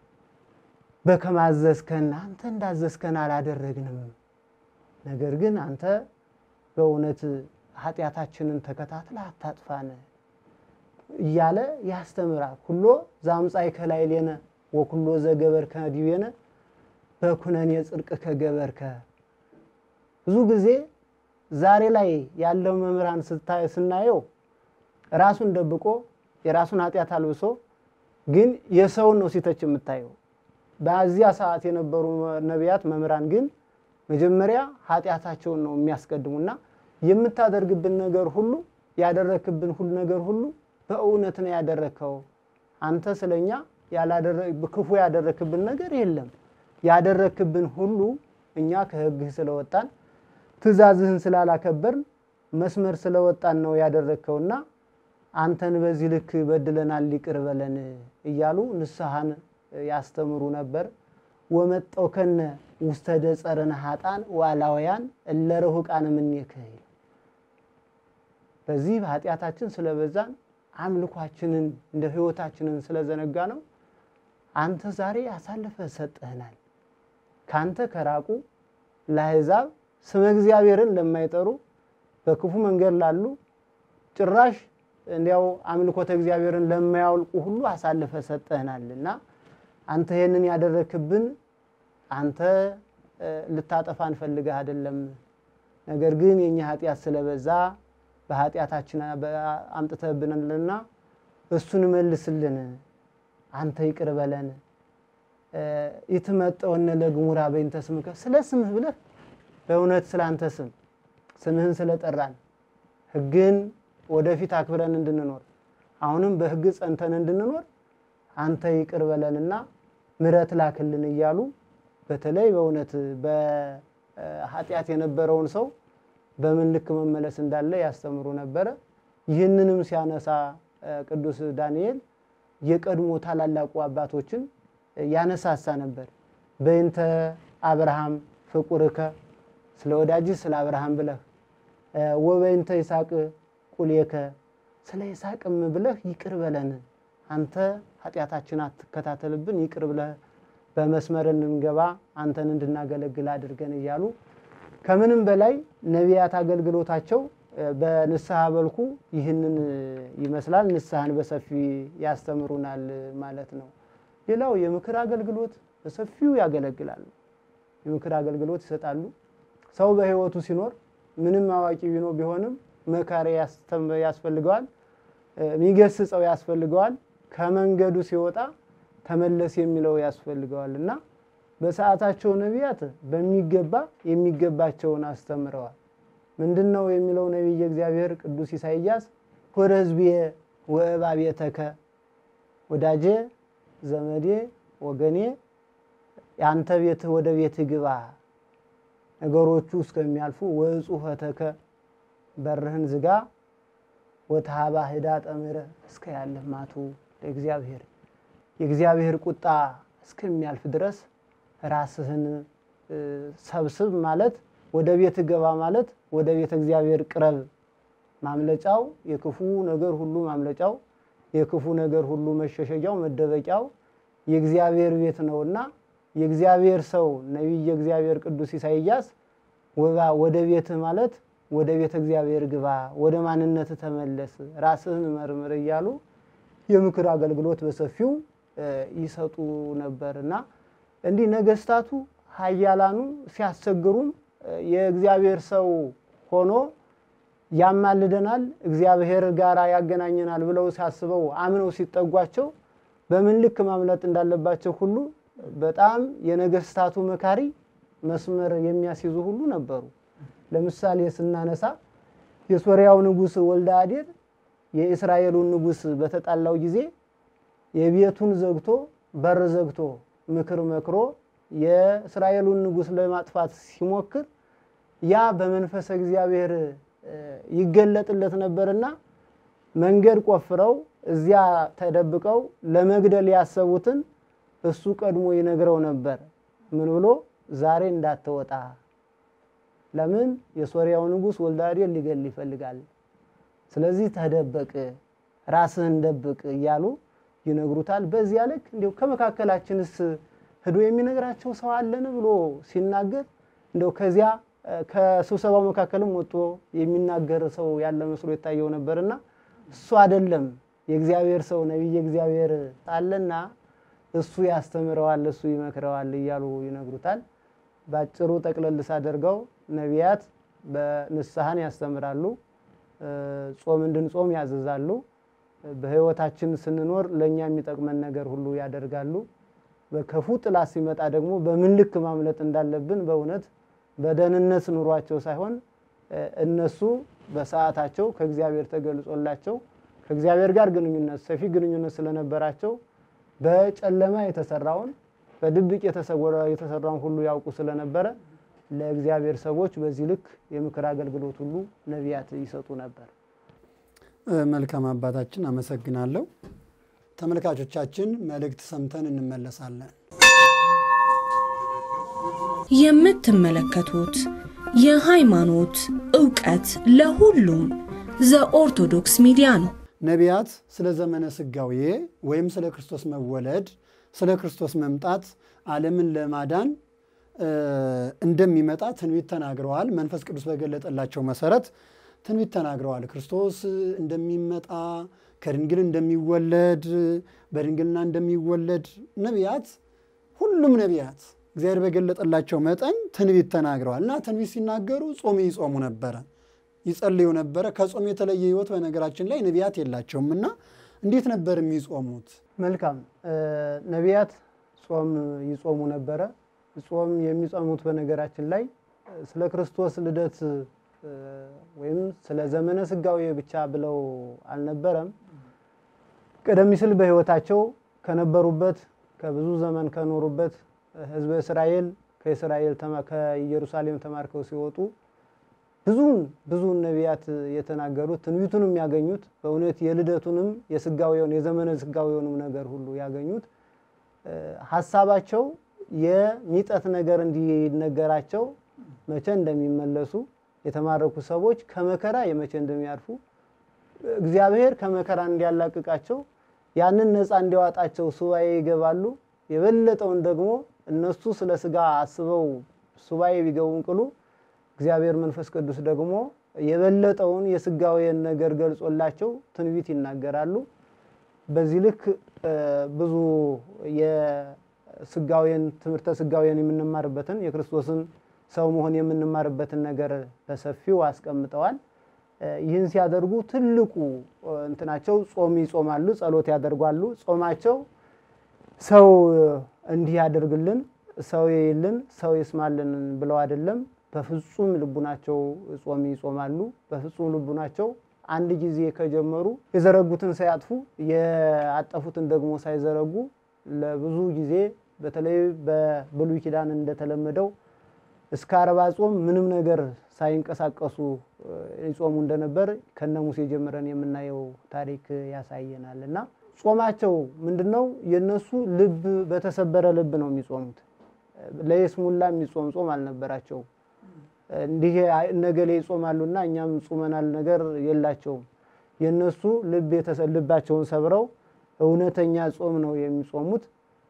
በከማዘዝከን አንተ እንዳዘዝከን አላደረግንም። ነገር ግን አንተ በእውነት ኃጢአታችንን ተከታትለ አታጥፋን እያለ ያስተምራል። ኩሎ ዛምፃይ ከላይሌነ ወኩሎ ዘገበርከ ዲቤነ በኩነኔ ጽድቅ ከገበርከ። ብዙ ጊዜ ዛሬ ላይ ያለው መምህራን ስናየው ራሱን ደብቆ የራሱን ኃጢአት አልብሶ ግን የሰውን ነው ሲተች የምታየው። በዚያ ሰዓት የነበሩ ነቢያት መምህራን ግን መጀመሪያ ኃጢአታቸውን ነው የሚያስቀድሙና የምታደርግብን ነገር ሁሉ ያደረክብን ሁሉ ነገር ሁሉ በእውነት ነው ያደረከው። አንተ ስለኛ ክፉ ያደረክብን ነገር የለም። ያደረክብን ሁሉ እኛ ከሕግህ ስለወጣን ትእዛዝህን ስላላከበርን መስመር ስለወጣን ነው ያደረግከውና አንተን በዚህ ልክ በድለናል፣ ይቅር በለን እያሉ ንስሐን ያስተምሩ ነበር። ወመጠው ከነ ውስተ ደጸርነ ሀጣን ዋላውያን እለ ርሑቃን እምኔከ በዚህ በኃጢአታችን ስለበዛን አምልኳችንን እንደ ህይወታችንን ስለዘነጋ ነው አንተ ዛሬ አሳልፈ ሰጠህናል። ካንተ ከራቁ ለአሕዛብ ስመ እግዚአብሔርን ለማይጠሩ በክፉ መንገድ ላሉ ጭራሽ እንዲያው አምልኮተ እግዚአብሔርን ለማያውልቁ ሁሉ አሳልፈ ሰጠህናል እና አንተ ይህንን ያደረክብን አንተ ልታጠፋን ፈልገህ አይደለም። ነገር ግን የኛ ኃጢአት ስለበዛ በኃጢአታችን አምጥተህብናልና እሱን መልስልን፣ አንተ ይቅር በለን። ይትመጠወነ ለግሙራ በእንተ ስምከ፣ ስለ ስምህ ብለህ በእውነት ስለ አንተ ስም ስምህን ስለጠራን ሕግን ወደፊት አክብረን እንድንኖር አሁንም በሕግ ጸንተን እንድንኖር አንተ ይቅር በለንና ምሕረት ላክልን እያሉ በተለይ በእውነት በኃጢአት የነበረውን ሰው በምን ልክ መመለስ እንዳለ ያስተምሩ ነበረ። ይህንንም ሲያነሳ ቅዱስ ዳንኤል የቀድሞ ታላላቁ አባቶችን ያነሳሳ ነበር። በእንተ አብርሃም ፍቁርከ ስለ ወዳጅህ ስለ አብርሃም ብለህ ወበእንተ ይስሐቅ ቁልየከ ስለ ይስሐቅም ብለህ ይቅር በለን አንተ ኃጢአታችን አትከታተልብን ይቅር ብለህ በመስመር እንድንገባ አንተን እንድናገለግል አድርገን እያሉ ከምንም በላይ ነቢያት አገልግሎታቸው በንስሐ መልኩ ይህንን ይመስላል። ንስሐን በሰፊ ያስተምሩናል ማለት ነው። ሌላው የምክር አገልግሎት በሰፊው ያገለግላሉ። የምክር አገልግሎት ይሰጣሉ። ሰው በሕይወቱ ሲኖር ምንም አዋቂ ቢኖ ቢሆንም መካሪ ያስፈልገዋል፣ የሚገስጸው ያስፈልገዋል። ከመንገዱ ሲወጣ ተመለስ የሚለው ያስፈልገዋል እና በሰዓታቸው ነቢያት በሚገባ የሚገባቸውን አስተምረዋል። ምንድን ነው የሚለው ነቢየ እግዚአብሔር ቅዱስ ኢሳይያስ ወደ ሕዝቤ ወእባቤተከ ወዳጄ ዘመዴ ወገኔ የአንተ ቤትህ ወደ ቤትህ ግባ ነገሮቹ እስከሚያልፉ ወጽሑፈተከ በርህን ዝጋ ወተሃባ ህዳ ጠምረ እስከ ያለህ ማቱ ለእግዚአብሔር የእግዚአብሔር ቁጣ እስከሚያልፍ ድረስ ራስህን ሰብስብ ማለት ወደ ቤት ገባ ማለት ወደ ቤተ እግዚአብሔር ቅረብ። ማምለጫው የክፉ ነገር ሁሉ ማምለጫው የክፉ ነገር ሁሉ መሸሸጊያው መደበቂያው የእግዚአብሔር ቤት ነውና የእግዚአብሔር ሰው ነቢየ እግዚአብሔር ቅዱስ ኢሳይያስ ወደ ቤትህ ማለት ወደ ቤተ እግዚአብሔር ግባ፣ ወደ ማንነት ተመለስ፣ ራስህን መርምር እያሉ የምክር አገልግሎት በሰፊው ይሰጡ ነበር እና እንዲህ ነገስታቱ ኃያላኑ ሲያስቸግሩም የእግዚአብሔር ሰው ሆኖ ያማልደናል፣ እግዚአብሔር ጋር ያገናኘናል ብለው ሲያስበው አምነው ሲጠጓቸው በምን ልክ ማምለጥ እንዳለባቸው ሁሉ በጣም የነገስታቱ መካሪ መስመር የሚያስይዙ ሁሉ ነበሩ። ለምሳሌ ስናነሳ የሶርያው ንጉሥ ወልደ አዴር የእስራኤሉን ንጉሥ በተጣላው ጊዜ የቤቱን ዘግቶ በር ዘግቶ ምክር መክሮ የእስራኤሉን ንጉሥ ለማጥፋት ሲሞክር ያ በመንፈሰ እግዚአብሔር ይገለጥለት ነበርና መንገድ ቆፍረው እዚያ ተደብቀው ለመግደል ያሰቡትን እሱ ቀድሞ ይነግረው ነበር። ምን ብሎ ዛሬ እንዳትወጣ፣ ለምን የሶርያው ንጉሥ ወልደ አዴር ሊገል ይፈልጋል። ስለዚህ ተደበቅ፣ ራስህን ደብቅ እያሉ ይነግሩታል። በዚያ ልክ እንዲሁ ከመካከላችንስ ሄዶ የሚነግራቸው ሰው አለን ብሎ ሲናገር እንደው ከዚያ ከስብሰባው መካከልም ወጥቶ የሚናገር ሰው ያለ መስሎ የታየው ነበርና እሱ አይደለም የእግዚአብሔር ሰው ነቢየ እግዚአብሔር አለና እሱ ያስተምረዋል፣ እሱ ይመክረዋል እያሉ ይነግሩታል። ባጭሩ ጠቅለል ሳደርገው ነቢያት በንስሐን ያስተምራሉ፣ ጾም እንድንጾም ያዘዛሉ፣ በሕይወታችን ስንኖር ለእኛ የሚጠቅመን ነገር ሁሉ ያደርጋሉ። በክፉ ጥላት ሲመጣ ደግሞ በምን ልክ ማምለጥ እንዳለብን በእውነት በደህንነት ኑሯቸው ሳይሆን እነሱ በሰዓታቸው ከእግዚአብሔር ተገልጾላቸው ከእግዚአብሔር ጋር ግንኙነት ሰፊ ግንኙነት ስለነበራቸው በጨለማ የተሰራውን በድብቅ የተሰራውን ሁሉ ያውቁ ስለነበረ ለእግዚአብሔር ሰዎች በዚህ ልክ የምክር አገልግሎት ሁሉ ነቢያት ይሰጡ ነበር። መልካም አባታችን አመሰግናለሁ። ተመልካቾቻችን መልእክት ሰምተን እንመለሳለን። የምትመለከቱት የሃይማኖት ዕውቀት ለሁሉም ዘኦርቶዶክስ ሚዲያ ነው። ነቢያት ስለ ዘመነ ስጋዌ ወይም ስለ ክርስቶስ መወለድ፣ ስለ ክርስቶስ መምጣት ዓለምን ለማዳን እንደሚመጣ ትንቢት ተናግረዋል። መንፈስ ቅዱስ በገለጠላቸው መሰረት ትንቢት ተናግረዋል። ክርስቶስ እንደሚመጣ ከድንግል እንደሚወለድ በድንግልና እንደሚወለድ ነቢያት ሁሉም ነቢያት እግዚአብሔር በገለጠላቸው መጠን ትንቢት ተናግረዋል እና ትንቢት ሲናገሩ ጾም ይጾሙ ነበረ፣ ይጸልዩ ነበረ። ከጾም የተለየ ሕይወት በነገራችን ላይ ነቢያት የላቸውም እና እንዴት ነበር የሚጾሙት? መልካም ነቢያት ጾም ይጾሙ ነበረ። ጾም የሚጾሙት በነገራችን ላይ ስለ ክርስቶስ ልደት ወይም ስለ ዘመነ ስጋዌ ብቻ ብለው አልነበረም። ቀደም ሲል በሕይወታቸው ከነበሩበት ከብዙ ዘመን ከኖሩበት ሕዝበ እስራኤል ከእስራኤል ከኢየሩሳሌም ተማርከው ሲወጡ ብዙውን ብዙውን ነቢያት የተናገሩት ትንቢቱንም ያገኙት በእውነት የልደቱንም የስጋዌውን የዘመነ ስጋዌውንም ነገር ሁሉ ያገኙት ሀሳባቸው የሚጠት ነገር እንዲነገራቸው መቼ እንደሚመለሱ የተማረኩ ሰዎች ከመከራ የመቼ እንደሚያርፉ እግዚአብሔር ከመከራ እንዲያላቅቃቸው ያንን ነፃ እንዲያወጣቸው ሱባኤ ይገባሉ። የበለጠውን ደግሞ እነሱ ስለ ስጋ አስበው ሱባኤ ቢገቡም ቅሉ እግዚአብሔር መንፈስ ቅዱስ ደግሞ የበለጠውን የስጋዌን ነገር ገልጾላቸው ትንቢት ይናገራሉ። በዚህ ልክ ብዙ የስጋዌን ትምህርተ ስጋዌን የምንማርበትን የክርስቶስን ሰው መሆን የምንማርበትን ነገር በሰፊው አስቀምጠዋል። ይህን ሲያደርጉ ትልቁ እንትናቸው ጾም ይጾማሉ፣ ጸሎት ያደርጓሉ። ጾማቸው ሰው እንዲህ ያደርግልን፣ ሰው ይልን፣ ሰው ይስማልን ብለው አይደለም። በፍጹም ልቡናቸው ጾም ይጾማሉ። በፍጹም ልቡናቸው አንድ ጊዜ ከጀመሩ የዘረጉትን ሳያጥፉ ያጠፉትን ደግሞ ሳይዘረጉ ለብዙ ጊዜ በተለይ በብሉይ ኪዳን እንደተለመደው እስከ አርባ ጾም ምንም ነገር ሳይንቀሳቀሱ ይጾሙ እንደነበር ከነ ሙሴ ጀምረን የምናየው ታሪክ ያሳየናል። እና ጾማቸው ምንድን ነው? የነሱ ልብ በተሰበረ ልብ ነው የሚጾሙት። ለየስሙላ የሚጾም ጾም አልነበራቸውም። እንዲህ ነገሌ ይጾማሉና እኛም ጾመናል ነገር የላቸውም። የነሱ ልብ ልባቸውን ሰብረው እውነተኛ ጾም ነው የሚጾሙት።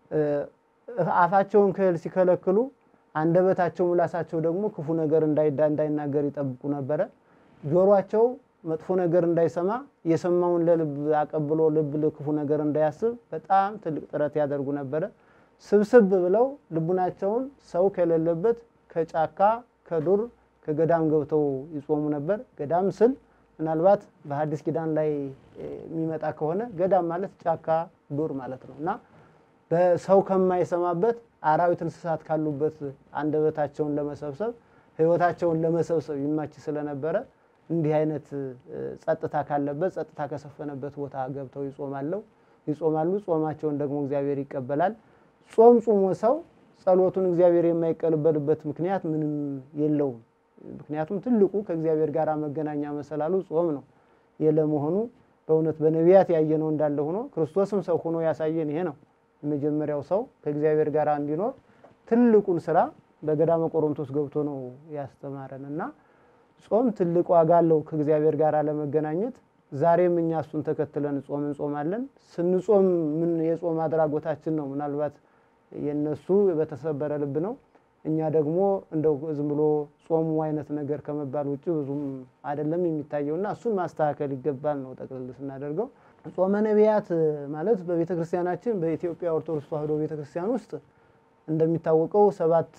አፋቸውን ከእህል ሲከለክሉ አንደበታቸው ምላሳቸው ደግሞ ክፉ ነገር እንዳይናገር ይጠብቁ ነበረ። ጆሯቸው መጥፎ ነገር እንዳይሰማ የሰማውን ለልብ አቀብሎ ልብ ክፉ ነገር እንዳያስብ በጣም ትልቅ ጥረት ያደርጉ ነበረ። ስብስብ ብለው ልቡናቸውን ሰው ከሌለበት ከጫካ ከዱር ከገዳም ገብተው ይጾሙ ነበር። ገዳም ስል ምናልባት በሐዲስ ኪዳን ላይ የሚመጣ ከሆነ ገዳም ማለት ጫካ ዱር ማለት ነው እና በሰው ከማይሰማበት አራዊት እንስሳት ካሉበት አንደበታቸውን ለመሰብሰብ ሕይወታቸውን ለመሰብሰብ ይማች ስለነበረ እንዲህ አይነት ጸጥታ ካለበት ጸጥታ ከሰፈነበት ቦታ ገብተው ይጾማለው ይጾማሉ። ጾማቸውን ደግሞ እግዚአብሔር ይቀበላል። ጾም ጾሞ ሰው ጸሎቱን እግዚአብሔር የማይቀበልበት ምክንያት ምንም የለውም። ምክንያቱም ትልቁ ከእግዚአብሔር ጋር መገናኛ መሰላሉ ጾም ነው። የለመሆኑ በእውነት በነቢያት ያየነው እንዳለ ሆኖ ክርስቶስም ሰው ሆኖ ያሳየን ይሄ ነው። የመጀመሪያው ሰው ከእግዚአብሔር ጋር እንዲኖር ትልቁን ስራ በገዳመ ቆሮንቶስ ገብቶ ነው ያስተማረን እና ጾም ትልቅ ዋጋ አለው ከእግዚአብሔር ጋር ለመገናኘት። ዛሬም እኛ እሱን ተከትለን ጾም እንጾማለን። ስንጾም ምን የጾም አድራጎታችን ነው? ምናልባት የነሱ በተሰበረ ልብ ነው። እኛ ደግሞ እንደው ዝም ብሎ ጾሙ አይነት ነገር ከመባል ውጭ ብዙም አይደለም የሚታየውና እሱን ማስተካከል ይገባል ነው ጠቅልል ስናደርገው። ጾመ ነቢያት ማለት በቤተ ክርስቲያናችን በኢትዮጵያ ኦርቶዶክስ ተዋሕዶ ቤተ ክርስቲያን ውስጥ እንደሚታወቀው ሰባት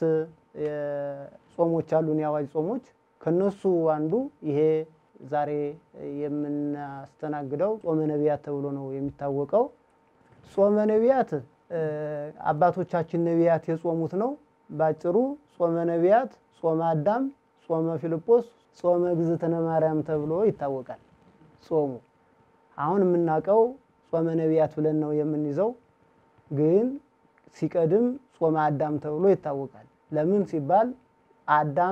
ጾሞች አሉን፣ የአዋጅ ጾሞች። ከነሱ አንዱ ይሄ ዛሬ የምናስተናግደው ጾመ ነቢያት ተብሎ ነው የሚታወቀው። ጾመ ነቢያት አባቶቻችን ነቢያት የጾሙት ነው። ባጭሩ ጾመ ነቢያት፣ ጾመ አዳም፣ ጾመ ፊልጶስ፣ ጾመ እግዝእትነ ማርያም ተብሎ ይታወቃል ጾሙ አሁን የምናውቀው ጾመ ነቢያት ብለን ነው የምንይዘው። ግን ሲቀድም ጾመ አዳም ተብሎ ይታወቃል። ለምን ሲባል አዳም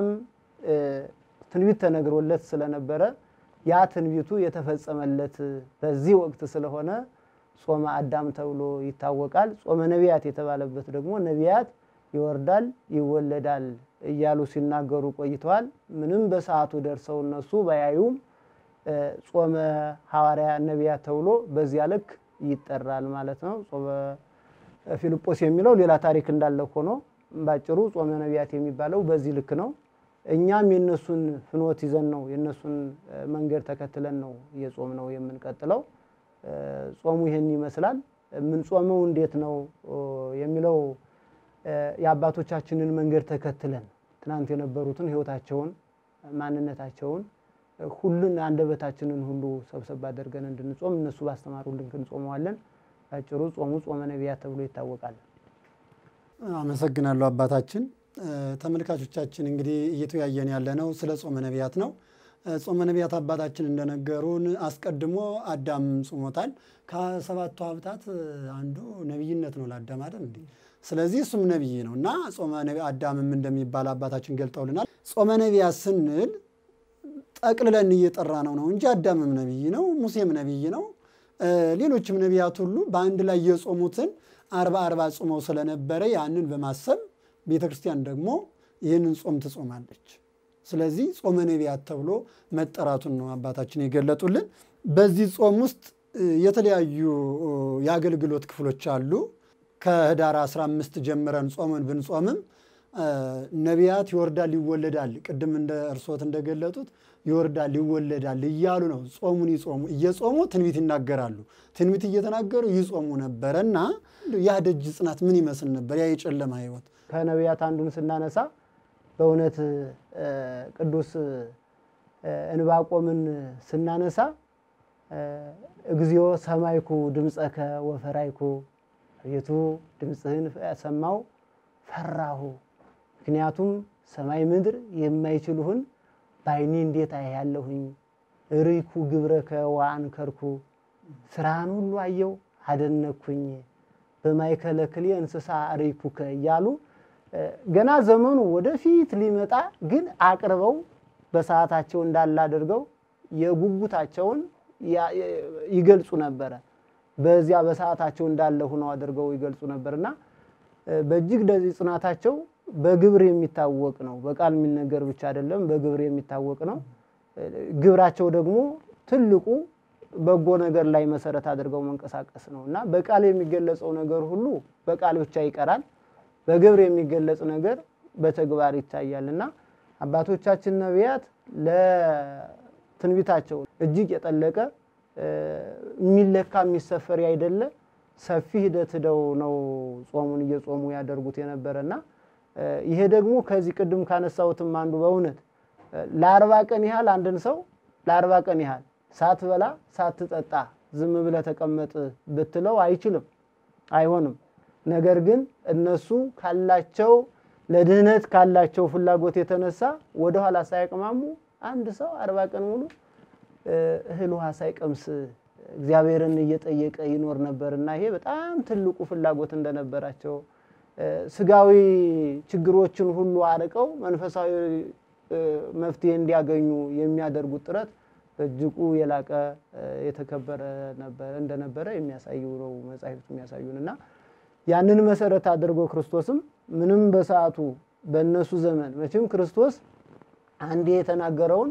ትንቢት ተነግሮለት ስለነበረ ያ ትንቢቱ የተፈጸመለት በዚህ ወቅት ስለሆነ ጾመ አዳም ተብሎ ይታወቃል። ጾመ ነቢያት የተባለበት ደግሞ ነቢያት ይወርዳል ይወለዳል እያሉ ሲናገሩ ቆይተዋል። ምንም በሰዓቱ ደርሰው እነሱ ባያዩም ጾመ ሐዋርያ ነቢያት ተብሎ በዚያ ልክ ይጠራል ማለት ነው። ጾመ ፊልጶስ የሚለው ሌላ ታሪክ እንዳለ ሆኖ ባጭሩ ጾመ ነቢያት የሚባለው በዚህ ልክ ነው። እኛም የነሱን ፍኖት ይዘን ነው የነሱን መንገድ ተከትለን ነው እየጾም ነው የምንቀጥለው። ጾሙ ይህን ይመስላል። የምንጾመው እንዴት ነው የሚለው የአባቶቻችንን መንገድ ተከትለን ትናንት የነበሩትን ሕይወታቸውን ማንነታቸውን ሁሉን አንደበታችንን ሁሉ ሰብሰብ አድርገን እንድንጾም እነሱ ባስተማሩልን እንጾመዋለን። ባጭሩ ጾሙ ጾመ ነቢያት ተብሎ ይታወቃል። አመሰግናለሁ አባታችን። ተመልካቾቻችን እንግዲህ እየተወያየን ያለ ነው ስለ ጾመ ነቢያት ነው። ጾመ ነቢያት አባታችን እንደነገሩን አስቀድሞ አዳም ጾሞታል። ከሰባቱ ሀብታት አንዱ ነቢይነት ነው ለአዳም አይደል እንዴ? ስለዚህ እሱም ነቢይ ነው እና ጾመ አዳምም እንደሚባል አባታችን ገልጠውልናል። ጾመ ነቢያት ስንል ጠቅልለን እየጠራ ነው ነው እንጂ አዳምም ነቢይ ነው፣ ሙሴም ነቢይ ነው፣ ሌሎችም ነቢያት ሁሉ በአንድ ላይ የጾሙትን አርባ አርባ ጾመው ስለነበረ ያንን በማሰብ ቤተ ክርስቲያን ደግሞ ይህንን ጾም ትጾማለች። ስለዚህ ጾመ ነቢያት ተብሎ መጠራቱን ነው አባታችን የገለጡልን። በዚህ ጾም ውስጥ የተለያዩ የአገልግሎት ክፍሎች አሉ። ከህዳር 15 ጀምረን ጾምን ብንጾምም ነቢያት ይወርዳል ይወለዳል፣ ቅድም እንደ እርስዎት እንደገለጡት ይወርዳል ይወለዳል እያሉ ነው ጾሙን ይጾሙ እየጾሙ ትንቢት ይናገራሉ። ትንቢት እየተናገሩ ይጾሙ ነበረ እና ያ ደጅ ጽናት ምን ይመስል ነበር? ያ የጨለማ ህይወት ከነቢያት አንዱን ስናነሳ በእውነት ቅዱስ እንባቆምን ስናነሳ እግዚኦ ሰማይኩ ድምፀከ ወፈራይኩ አቤቱ ድምፅህን ሰማው ፈራሁ። ምክንያቱም ሰማይ ምድር የማይችሉህን በዓይኔ እንዴት አያለሁኝ። ርይኩ ግብረከ ወአንከርኩ ስራህን ሁሉ አየው አደነኩኝ። በማእከለ ክልኤ እንስሳ ርይኩከ እያሉ ገና ዘመኑ ወደፊት ሊመጣ ግን አቅርበው በሰዓታቸው እንዳለ አድርገው የጉጉታቸውን ይገልጹ ነበረ። በዚያ በሰዓታቸው እንዳለ ሆነው አድርገው ይገልጹ ነበርና በእጅግ ደዚህ ጽናታቸው በግብር የሚታወቅ ነው። በቃል የሚነገር ብቻ አይደለም፣ በግብር የሚታወቅ ነው። ግብራቸው ደግሞ ትልቁ በጎ ነገር ላይ መሰረት አድርገው መንቀሳቀስ ነው እና በቃል የሚገለጸው ነገር ሁሉ በቃል ብቻ ይቀራል። በግብር የሚገለጽ ነገር በተግባር ይታያል እና አባቶቻችን ነቢያት ለትንቢታቸው እጅግ የጠለቀ የሚለካ የሚሰፈር አይደለ ሰፊ ሂደት ሂደው ነው ጾሙን እየጾሙ ያደርጉት የነበረ እና ይሄ ደግሞ ከዚህ ቅድም ካነሳሁትም አንዱ በእውነት ለአርባ ቀን ያህል አንድን ሰው ለአርባ ቀን ያህል ሳትበላ ሳትጠጣ ዝም ብለህ ተቀመጥ ብትለው አይችልም፣ አይሆንም። ነገር ግን እነሱ ካላቸው ለድህነት ካላቸው ፍላጎት የተነሳ ወደኋላ ሳያቅማሙ አንድ ሰው አርባ ቀን ሙሉ እህል ውሃ ሳይቀምስ እግዚአብሔርን እየጠየቀ ይኖር ነበር እና ይሄ በጣም ትልቁ ፍላጎት እንደነበራቸው ስጋዊ ችግሮችን ሁሉ አርቀው መንፈሳዊ መፍትሄ እንዲያገኙ የሚያደርጉት ጥረት በእጅጉ የላቀ የተከበረ እንደነበረ የሚያሳዩ ነው መጻሕፍት የሚያሳዩን እና ያንን መሰረት አድርጎ ክርስቶስም ምንም በሰዓቱ በእነሱ ዘመን መቼም ክርስቶስ አንዴ የተናገረውን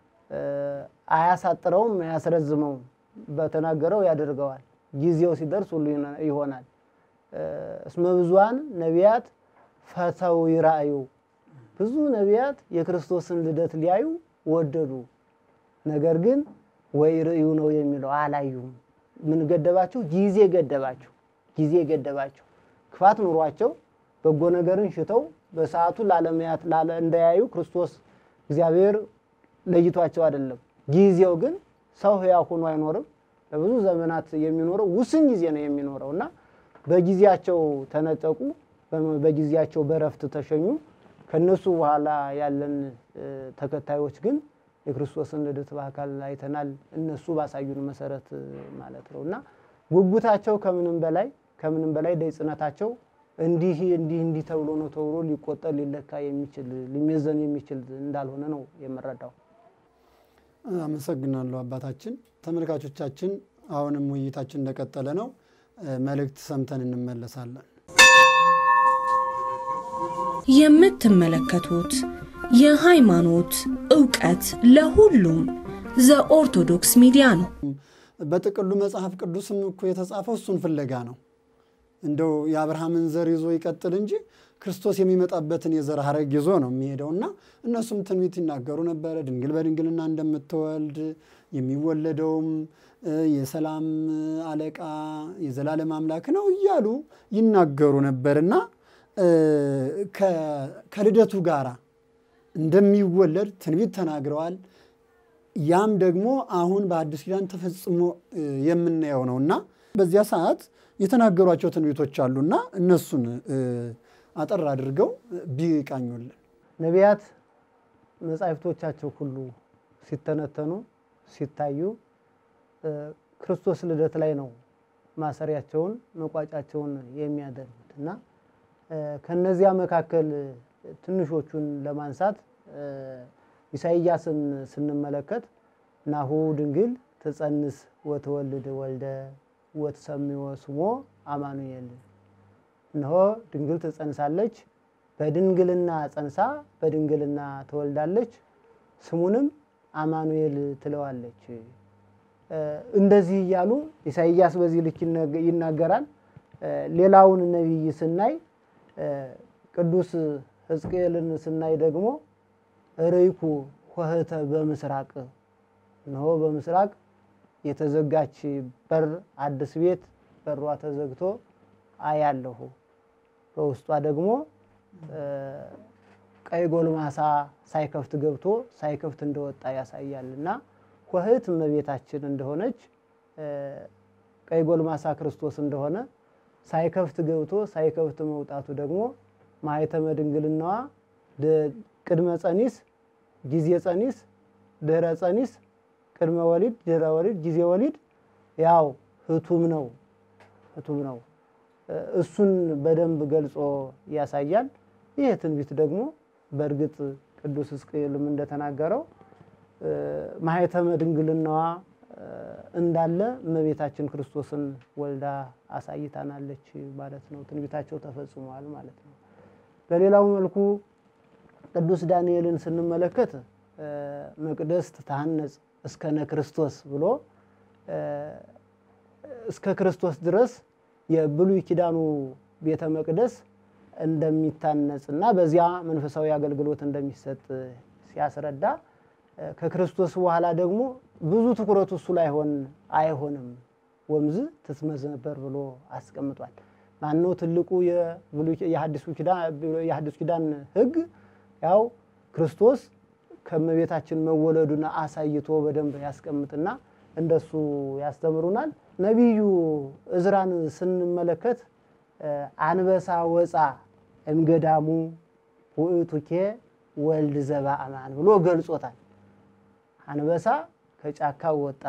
አያሳጥረውም፣ አያስረዝመውም። በተናገረው ያደርገዋል። ጊዜው ሲደርስ ሁሉ ይሆናል። እስመ ብዙኃን ነቢያት ፈተው ይራእዩ፣ ብዙ ነቢያት የክርስቶስን ልደት ሊያዩ ወደዱ። ነገር ግን ወይ ርእዩ ነው የሚለው አላዩም። ምን ገደባቸው? ጊዜ ገደባቸው። ጊዜ ገደባቸው። ክፋት ኑሯቸው በጎ ነገርን ሽተው በሰዓቱ ላለመያት ላለ እንዳያዩ ክርስቶስ እግዚአብሔር ለይቷቸው አይደለም። ጊዜው ግን ሰው ሕያው ሆኖ አይኖርም። ለብዙ ዘመናት የሚኖረው ውስን ጊዜ ነው የሚኖረው እና በጊዜያቸው ተነጠቁ፣ በጊዜያቸው በረፍት ተሸኙ። ከነሱ በኋላ ያለን ተከታዮች ግን የክርስቶስን ልደት በአካል አይተናል። እነሱ ባሳዩን መሰረት ማለት ነው እና ጉጉታቸው ከምንም በላይ ከምንም በላይ ደይጽነታቸው እንዲህ እንዲህ እንዲህ ተብሎ ነው ተብሎ ሊቆጠር ሊለካ የሚችል ሊመዘን የሚችል እንዳልሆነ ነው የምረዳው። አመሰግናለሁ አባታችን። ተመልካቾቻችን አሁንም ውይይታችን እንደቀጠለ ነው። መልእክት ሰምተን እንመለሳለን። የምትመለከቱት የሃይማኖት ዕውቀት ለሁሉም ዘኦርቶዶክስ ሚዲያ ነው። በጥቅሉ መጽሐፍ ቅዱስም እኮ የተጻፈው እሱን ፍለጋ ነው። እንደው የአብርሃምን ዘር ይዞ ይቀጥል እንጂ ክርስቶስ የሚመጣበትን የዘር ሐረግ ይዞ ነው የሚሄደው እና እነሱም ትንቢት ይናገሩ ነበረ። ድንግል በድንግልና እንደምትወልድ የሚወለደውም የሰላም አለቃ የዘላለም አምላክ ነው እያሉ ይናገሩ ነበርና ከልደቱ ጋር እንደሚወለድ ትንቢት ተናግረዋል። ያም ደግሞ አሁን በአዲስ ኪዳን ተፈጽሞ የምናየው ነው እና በዚያ ሰዓት የተናገሯቸው ትንቢቶች አሉና እነሱን አጠር አድርገው ቢቃኙልን። ነቢያት መጻሕፍቶቻቸው ሁሉ ሲተነተኑ ሲታዩ ክርስቶስ ልደት ላይ ነው ማሰሪያቸውን መቋጫቸውን የሚያደርጉት እና ከነዚያ መካከል ትንሾቹን ለማንሳት ኢሳይያስን ስንመለከት ናሁ ድንግል ትጸንስ ወትወልድ ወልደ ወትሰምዮ ስሞ አማኑኤል እነሆ ድንግል ትጸንሳለች፣ በድንግልና ጸንሳ በድንግልና ትወልዳለች፣ ስሙንም አማኑኤል ትለዋለች። እንደዚህ እያሉ ኢሳይያስ በዚህ ልክ ይናገራል። ሌላውን ነቢይ ስናይ ቅዱስ ሕዝቅኤልን ስናይ ደግሞ ርይኩ ኆኅተ በምስራቅ እነሆ በምስራቅ የተዘጋች በር አዲስ ቤት በሯ ተዘግቶ አያለሁ። በውስጧ ደግሞ ቀይ ጎልማሳ ሳይከፍት ገብቶ ሳይከፍት እንደወጣ ያሳያል እና ኆኅት እመቤታችን እንደሆነች ቀይ ጎልማሳ ክርስቶስ እንደሆነ ሳይከፍት ገብቶ ሳይከፍት መውጣቱ ደግሞ ማኅተመ ድንግልናዋ ቅድመ ጸኒስ፣ ጊዜ ጸኒስ፣ ድህረ ጸኒስ፣ ቅድመ ወሊድ፣ ድህረ ወሊድ፣ ጊዜ ወሊድ ያው ህቱም ነው ህቱም ነው። እሱን በደንብ ገልጾ ያሳያል። ይህ ትንቢት ደግሞ በእርግጥ ቅዱስ ሕዝቅኤልም እንደተናገረው ማኅተመ ድንግልናዋ እንዳለ እመቤታችን ክርስቶስን ወልዳ አሳይታናለች ማለት ነው። ትንቢታቸው ተፈጽሟል ማለት ነው። በሌላው መልኩ ቅዱስ ዳንኤልን ስንመለከት መቅደስ ትታነጽ እስከነ ክርስቶስ ብሎ እስከ ክርስቶስ ድረስ የብሉይ ኪዳኑ ቤተ መቅደስ እንደሚታነጽ እና በዚያ መንፈሳዊ አገልግሎት እንደሚሰጥ ሲያስረዳ ከክርስቶስ በኋላ ደግሞ ብዙ ትኩረቱ እሱ ላይ ሆን አይሆንም ወምዝ ትትመዘበር ብሎ አስቀምጧል። ማነው ትልቁ የሐዲሱ ኪዳን ሕግ ያው ክርስቶስ ከእመቤታችን መወለዱን አሳይቶ በደንብ ያስቀምጥና እንደሱ ያስተምሩናል። ነቢዩ እዝራን ስንመለከት አንበሳ ወፃ እምገዳሙ ውእቱኬ ወልድ ዘበአማን ብሎ ገልጾታል። አንበሳ ከጫካ ወጣ።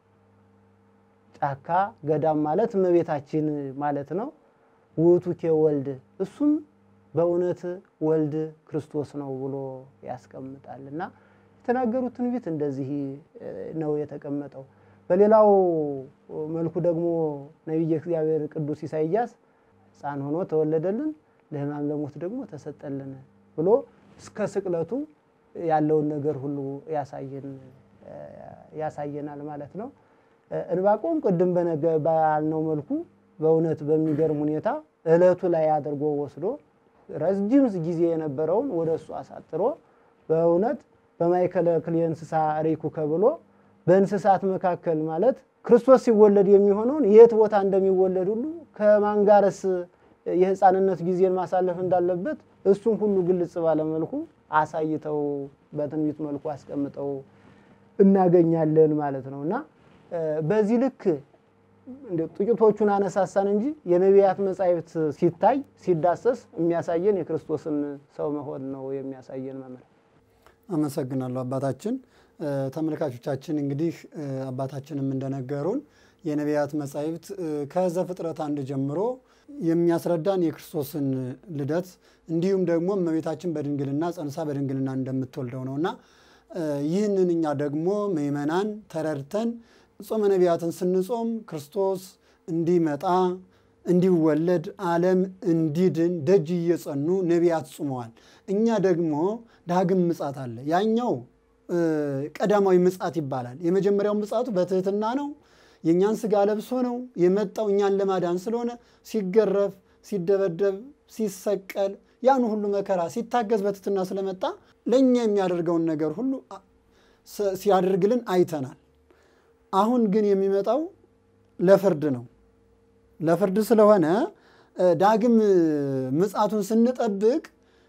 ጫካ ገዳም ማለት እመቤታችን ማለት ነው። ውእቱኬ ወልድ እሱም በእውነት ወልድ ክርስቶስ ነው ብሎ ያስቀምጣል እና የተናገሩት ትንቢት እንደዚህ ነው የተቀመጠው። በሌላው መልኩ ደግሞ ነቢየ እግዚአብሔር ቅዱስ ኢሳይያስ ሕፃን ሆኖ ተወለደልን፣ ለሕማም ለሞት ደግሞ ተሰጠልን ብሎ እስከ ስቅለቱ ያለውን ነገር ሁሉ ያሳየናል ማለት ነው። እንባቆም ቅድም ባልነው መልኩ በእውነት በሚገርም ሁኔታ እለቱ ላይ አድርጎ ወስዶ ረጅም ጊዜ የነበረውን ወደ እሱ አሳጥሮ በእውነት በማእከለ ክልኤ እንስሳ ርኢኩከ ብሎ በእንስሳት መካከል ማለት ክርስቶስ ሲወለድ የሚሆነውን የት ቦታ እንደሚወለድ ሁሉ ከማን ጋርስ የሕፃንነት ጊዜን ማሳለፍ እንዳለበት እሱም ሁሉ ግልጽ ባለ መልኩ አሳይተው በትንቢት መልኩ አስቀምጠው እናገኛለን ማለት ነው እና በዚህ ልክ ጥቂቶቹን አነሳሳን እንጂ የነቢያት መጻሕፍት ሲታይ ሲዳሰስ የሚያሳየን የክርስቶስን ሰው መሆን ነው የሚያሳየን መምህር። አመሰግናለሁ አባታችን። ተመልካቾቻችን እንግዲህ አባታችንም እንደነገሩን የነቢያት መጻሕፍት ከዘፍጥረት አንድ ጀምሮ የሚያስረዳን የክርስቶስን ልደት እንዲሁም ደግሞ እመቤታችን በድንግልና ጸንሳ በድንግልና እንደምትወልደው ነውና ይህንን እኛ ደግሞ ምእመናን ተረድተን ጾመ ነቢያትን ስንጾም ክርስቶስ እንዲመጣ እንዲወለድ ዓለም እንዲድን ደጅ እየጸኑ ነቢያት ጾመዋል። እኛ ደግሞ ዳግም ምጻት አለ። ያኛው ቀዳማዊ ምጻት ይባላል። የመጀመሪያው ምጻቱ በትህትና ነው። የእኛን ስጋ ለብሶ ነው የመጣው እኛን ለማዳን ስለሆነ ሲገረፍ፣ ሲደበደብ፣ ሲሰቀል ያን ሁሉ መከራ ሲታገዝ በትህትና ስለመጣ ለእኛ የሚያደርገውን ነገር ሁሉ ሲያደርግልን አይተናል። አሁን ግን የሚመጣው ለፍርድ ነው። ለፍርድ ስለሆነ ዳግም ምጻቱን ስንጠብቅ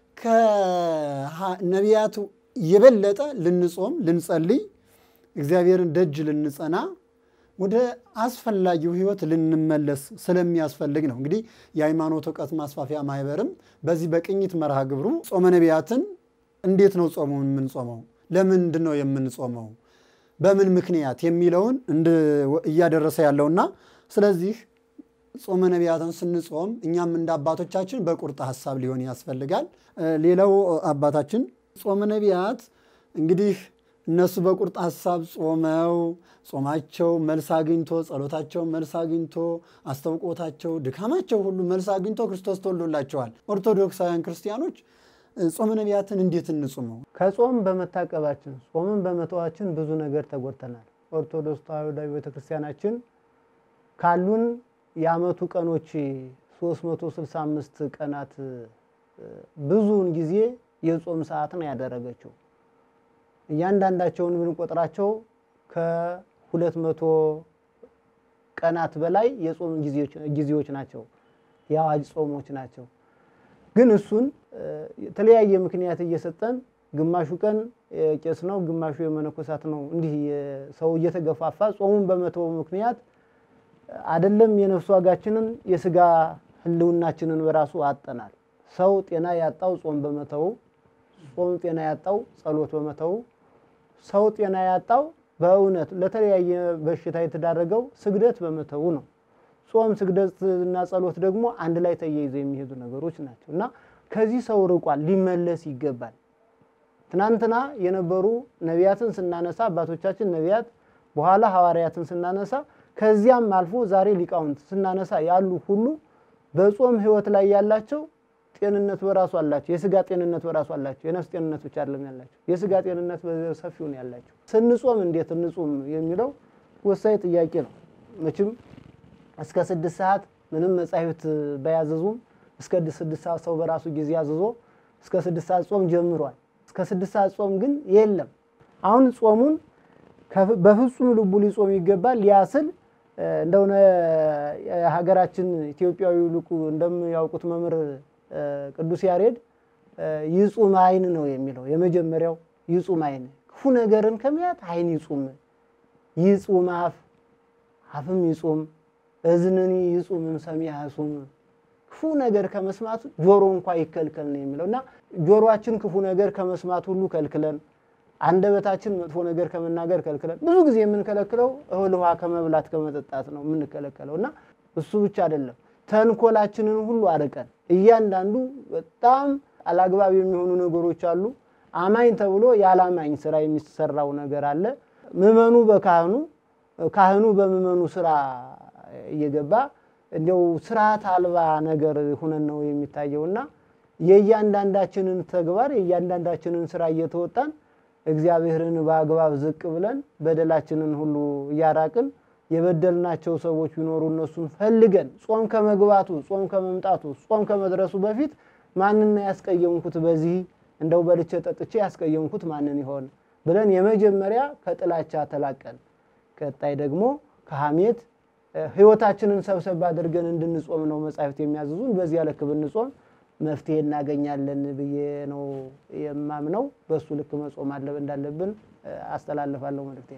ከነቢያቱ የበለጠ ልንጾም፣ ልንጸልይ፣ እግዚአብሔርን ደጅ ልንጸና ወደ አስፈላጊው ህይወት ልንመለስ ስለሚያስፈልግ ነው። እንግዲህ የሃይማኖት እውቀት ማስፋፊያ ማህበርም በዚህ በቅኝት መርሃ ግብሩ ጾመ ነቢያትን እንዴት ነው ጾሙን የምንጾመው? ለምንድን ነው የምንጾመው? በምን ምክንያት የሚለውን እያደረሰ ያለውና ስለዚህ ጾመ ነቢያትን ስንጾም እኛም እንደ አባቶቻችን በቁርጥ ሀሳብ ሊሆን ያስፈልጋል። ሌላው አባታችን ጾመ ነቢያት እንግዲህ እነሱ በቁርጥ ሀሳብ ጾመው ጾማቸው መልስ አግኝቶ ጸሎታቸው መልስ አግኝቶ አስተውቆታቸው ድካማቸው ሁሉ መልስ አግኝቶ ክርስቶስ ተወልዶላቸዋል። ኦርቶዶክሳውያን ክርስቲያኖች ጾመ ነቢያትን እንዴት እንጹመው? ከጾም በመታቀባችን ጾምን በመተዋችን ብዙ ነገር ተጎድተናል። ኦርቶዶክስ ተዋሕዶ ቤተክርስቲያናችን ካሉን የዓመቱ ቀኖች 365 ቀናት ብዙውን ጊዜ የጾም ሰዓት ነው ያደረገችው። እያንዳንዳቸውን ብንቆጥራቸው ከሁለት መቶ ቀናት በላይ የጾም ጊዜዎች ናቸው፣ የአዋጅ ጾሞች ናቸው። ግን እሱን የተለያየ ምክንያት እየሰጠን ግማሹ ቀን ቄስ ነው፣ ግማሹ የመነኮሳት ነው። እንዲህ ሰው እየተገፋፋ ጾሙን በመተው ምክንያት አይደለም የነፍስ ዋጋችንን የስጋ ሕልውናችንን በራሱ አጠናል። ሰው ጤና ያጣው ጾም በመተው፣ ጾም ጤና ያጣው ጸሎት በመተው፣ ሰው ጤና ያጣው በእውነት ለተለያየ በሽታ የተዳረገው ስግደት በመተው ነው። ጾም ስግደትና ጸሎት ደግሞ አንድ ላይ ተያይዘው የሚሄዱ ነገሮች ናቸው እና ከዚህ ሰው ርቋል፣ ሊመለስ ይገባል። ትናንትና የነበሩ ነቢያትን ስናነሳ አባቶቻችን ነቢያት፣ በኋላ ሐዋርያትን ስናነሳ ከዚያም አልፎ ዛሬ ሊቃውንት ስናነሳ ያሉ ሁሉ በጾም ህይወት ላይ ያላቸው ጤንነት በራሱ አላቸው። የስጋ ጤንነት በራሱ አላቸው። የነፍስ ጤንነት ብቻ አይደለም ያላቸው፣ የስጋ ጤንነት በሰፊው ነው ያላቸው። ስንጾም እንዴት እንጹም የሚለው ወሳኝ ጥያቄ ነው። መቼም እስከ ስድስት ሰዓት ምንም መጻሕፍት ባያዘዙም እስከ ስድስት ሰዓት ሰው በራሱ ጊዜ አዝዞ እስከ ስድስት ሰዓት ጾም ጀምሯል። እስከ ስድስት ሰዓት ጾም ግን የለም። አሁን ጾሙን በፍጹም ልቡ ሊጾም ይገባል። ሊያስል እንደሆነ የሀገራችን ኢትዮጵያዊ ልቁ እንደሚያውቁት መምህር ቅዱስ ያሬድ ይጹም አይን ነው የሚለው። የመጀመሪያው ይጹም አይን፣ ክፉ ነገርን ከሚያት አይን ይጹም፣ ይጹም አፍ፣ አፍም ይጹም፣ እዝንኒ ይጹምም ሰሚዐ ሱም፣ ክፉ ነገር ከመስማት ጆሮ እንኳ ይከልከል ነው የሚለው እና ጆሮአችን ክፉ ነገር ከመስማት ሁሉ ከልክለን አንደበታችን መጥፎ ነገር ከመናገር ከልክለን ብዙ ጊዜ የምንከለክለው እህል ውሃ ከመብላት ከመጠጣት ነው የምንከለከለው እና እሱ ብቻ አይደለም ተንኮላችንን ሁሉ አርቀን እያንዳንዱ በጣም አላግባብ የሚሆኑ ነገሮች አሉ። አማኝ ተብሎ ያላማኝ ስራ የሚሰራው ነገር አለ። ምዕመኑ በካህኑ ካህኑ በምዕመኑ ስራ እየገባ እንዲያው ስርዓት አልባ ነገር ሁነን ነው የሚታየውና የእያንዳንዳችንን ተግባር የእያንዳንዳችንን ስራ እየተወጣን እግዚአብሔርን በአግባብ ዝቅ ብለን በደላችንን ሁሉ እያራቅን የበደልናቸው ሰዎች ቢኖሩ እነሱን ፈልገን ጾም ከመግባቱ ጾም ከመምጣቱ ጾም ከመድረሱ በፊት ማንን ያስቀየምኩት በዚህ እንደው በልቼ ጠጥቼ ያስቀየምኩት ማንን ይሆን ብለን የመጀመሪያ ከጥላቻ ተላቀን፣ ቀጣይ ደግሞ ከሐሜት ህይወታችንን ሰብሰብ አድርገን እንድንጾም ነው መጻሕፍት የሚያዝዙን። በዚያ ልክ ብንጾም መፍትሄ እናገኛለን ብዬ ነው የማምነው። በእሱ ልክ መጾም አለ እንዳለብን አስተላልፋለሁ መልእክቴ።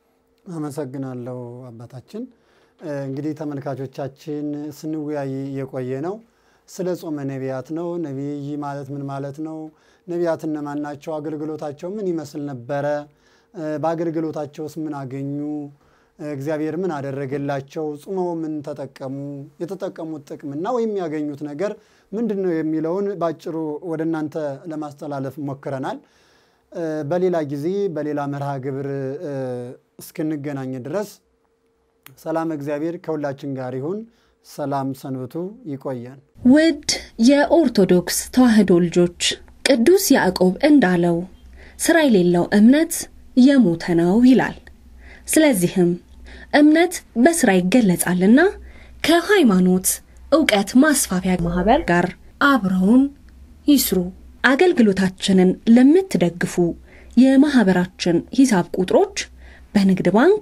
አመሰግናለሁ አባታችን። እንግዲህ ተመልካቾቻችን ስንወያይ የቆየ ነው ስለ ጾመ ነቢያት ነው። ነቢይ ማለት ምን ማለት ነው? ነቢያት እነማን ናቸው? አገልግሎታቸው ምን ይመስል ነበረ? በአገልግሎታቸውስ ምን አገኙ? እግዚአብሔር ምን አደረገላቸው? ጾመው ምን ተጠቀሙ? የተጠቀሙት ጥቅምና ወይም ያገኙት ነገር ምንድን ነው የሚለውን በአጭሩ ወደ እናንተ ለማስተላለፍ ሞክረናል። በሌላ ጊዜ በሌላ መርሃ ግብር እስክንገናኝ ድረስ ሰላም እግዚአብሔር ከሁላችን ጋር ይሁን። ሰላም ሰንብቱ። ይቆየን። ውድ የኦርቶዶክስ ተዋሕዶ ልጆች ቅዱስ ያዕቆብ እንዳለው ሥራ የሌለው እምነት የሞተ ነው ይላል። ስለዚህም እምነት በሥራ ይገለጻልና ከሃይማኖት ዕውቀት ማስፋፊያ ማኅበር ጋር አብረውን ይስሩ። አገልግሎታችንን ለምትደግፉ የማኅበራችን ሂሳብ ቁጥሮች በንግድ ባንክ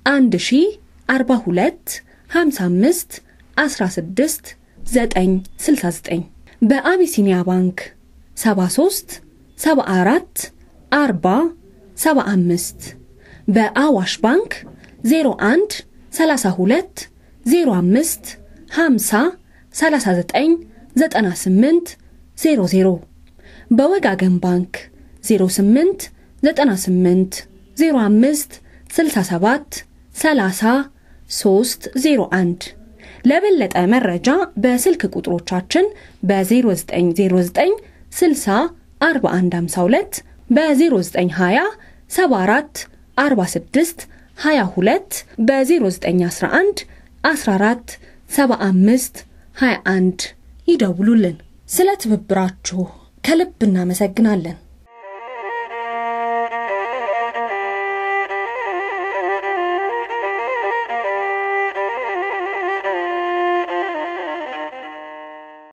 1042 55 16 969 በአቢሲኒያ ባንክ 73 74 40 75 በአዋሽ ባንክ 01 32 05 50 39 98 00 በወጋገን ባንክ 08 98 05 67 30 301 ለበለጠ መረጃ በስልክ ቁጥሮቻችን በ0909 60 4152 በ0920 74 46 22 በ0911 14 75 21 ይደውሉልን። ስለ ትብብራችሁ ከልብ እናመሰግናለን።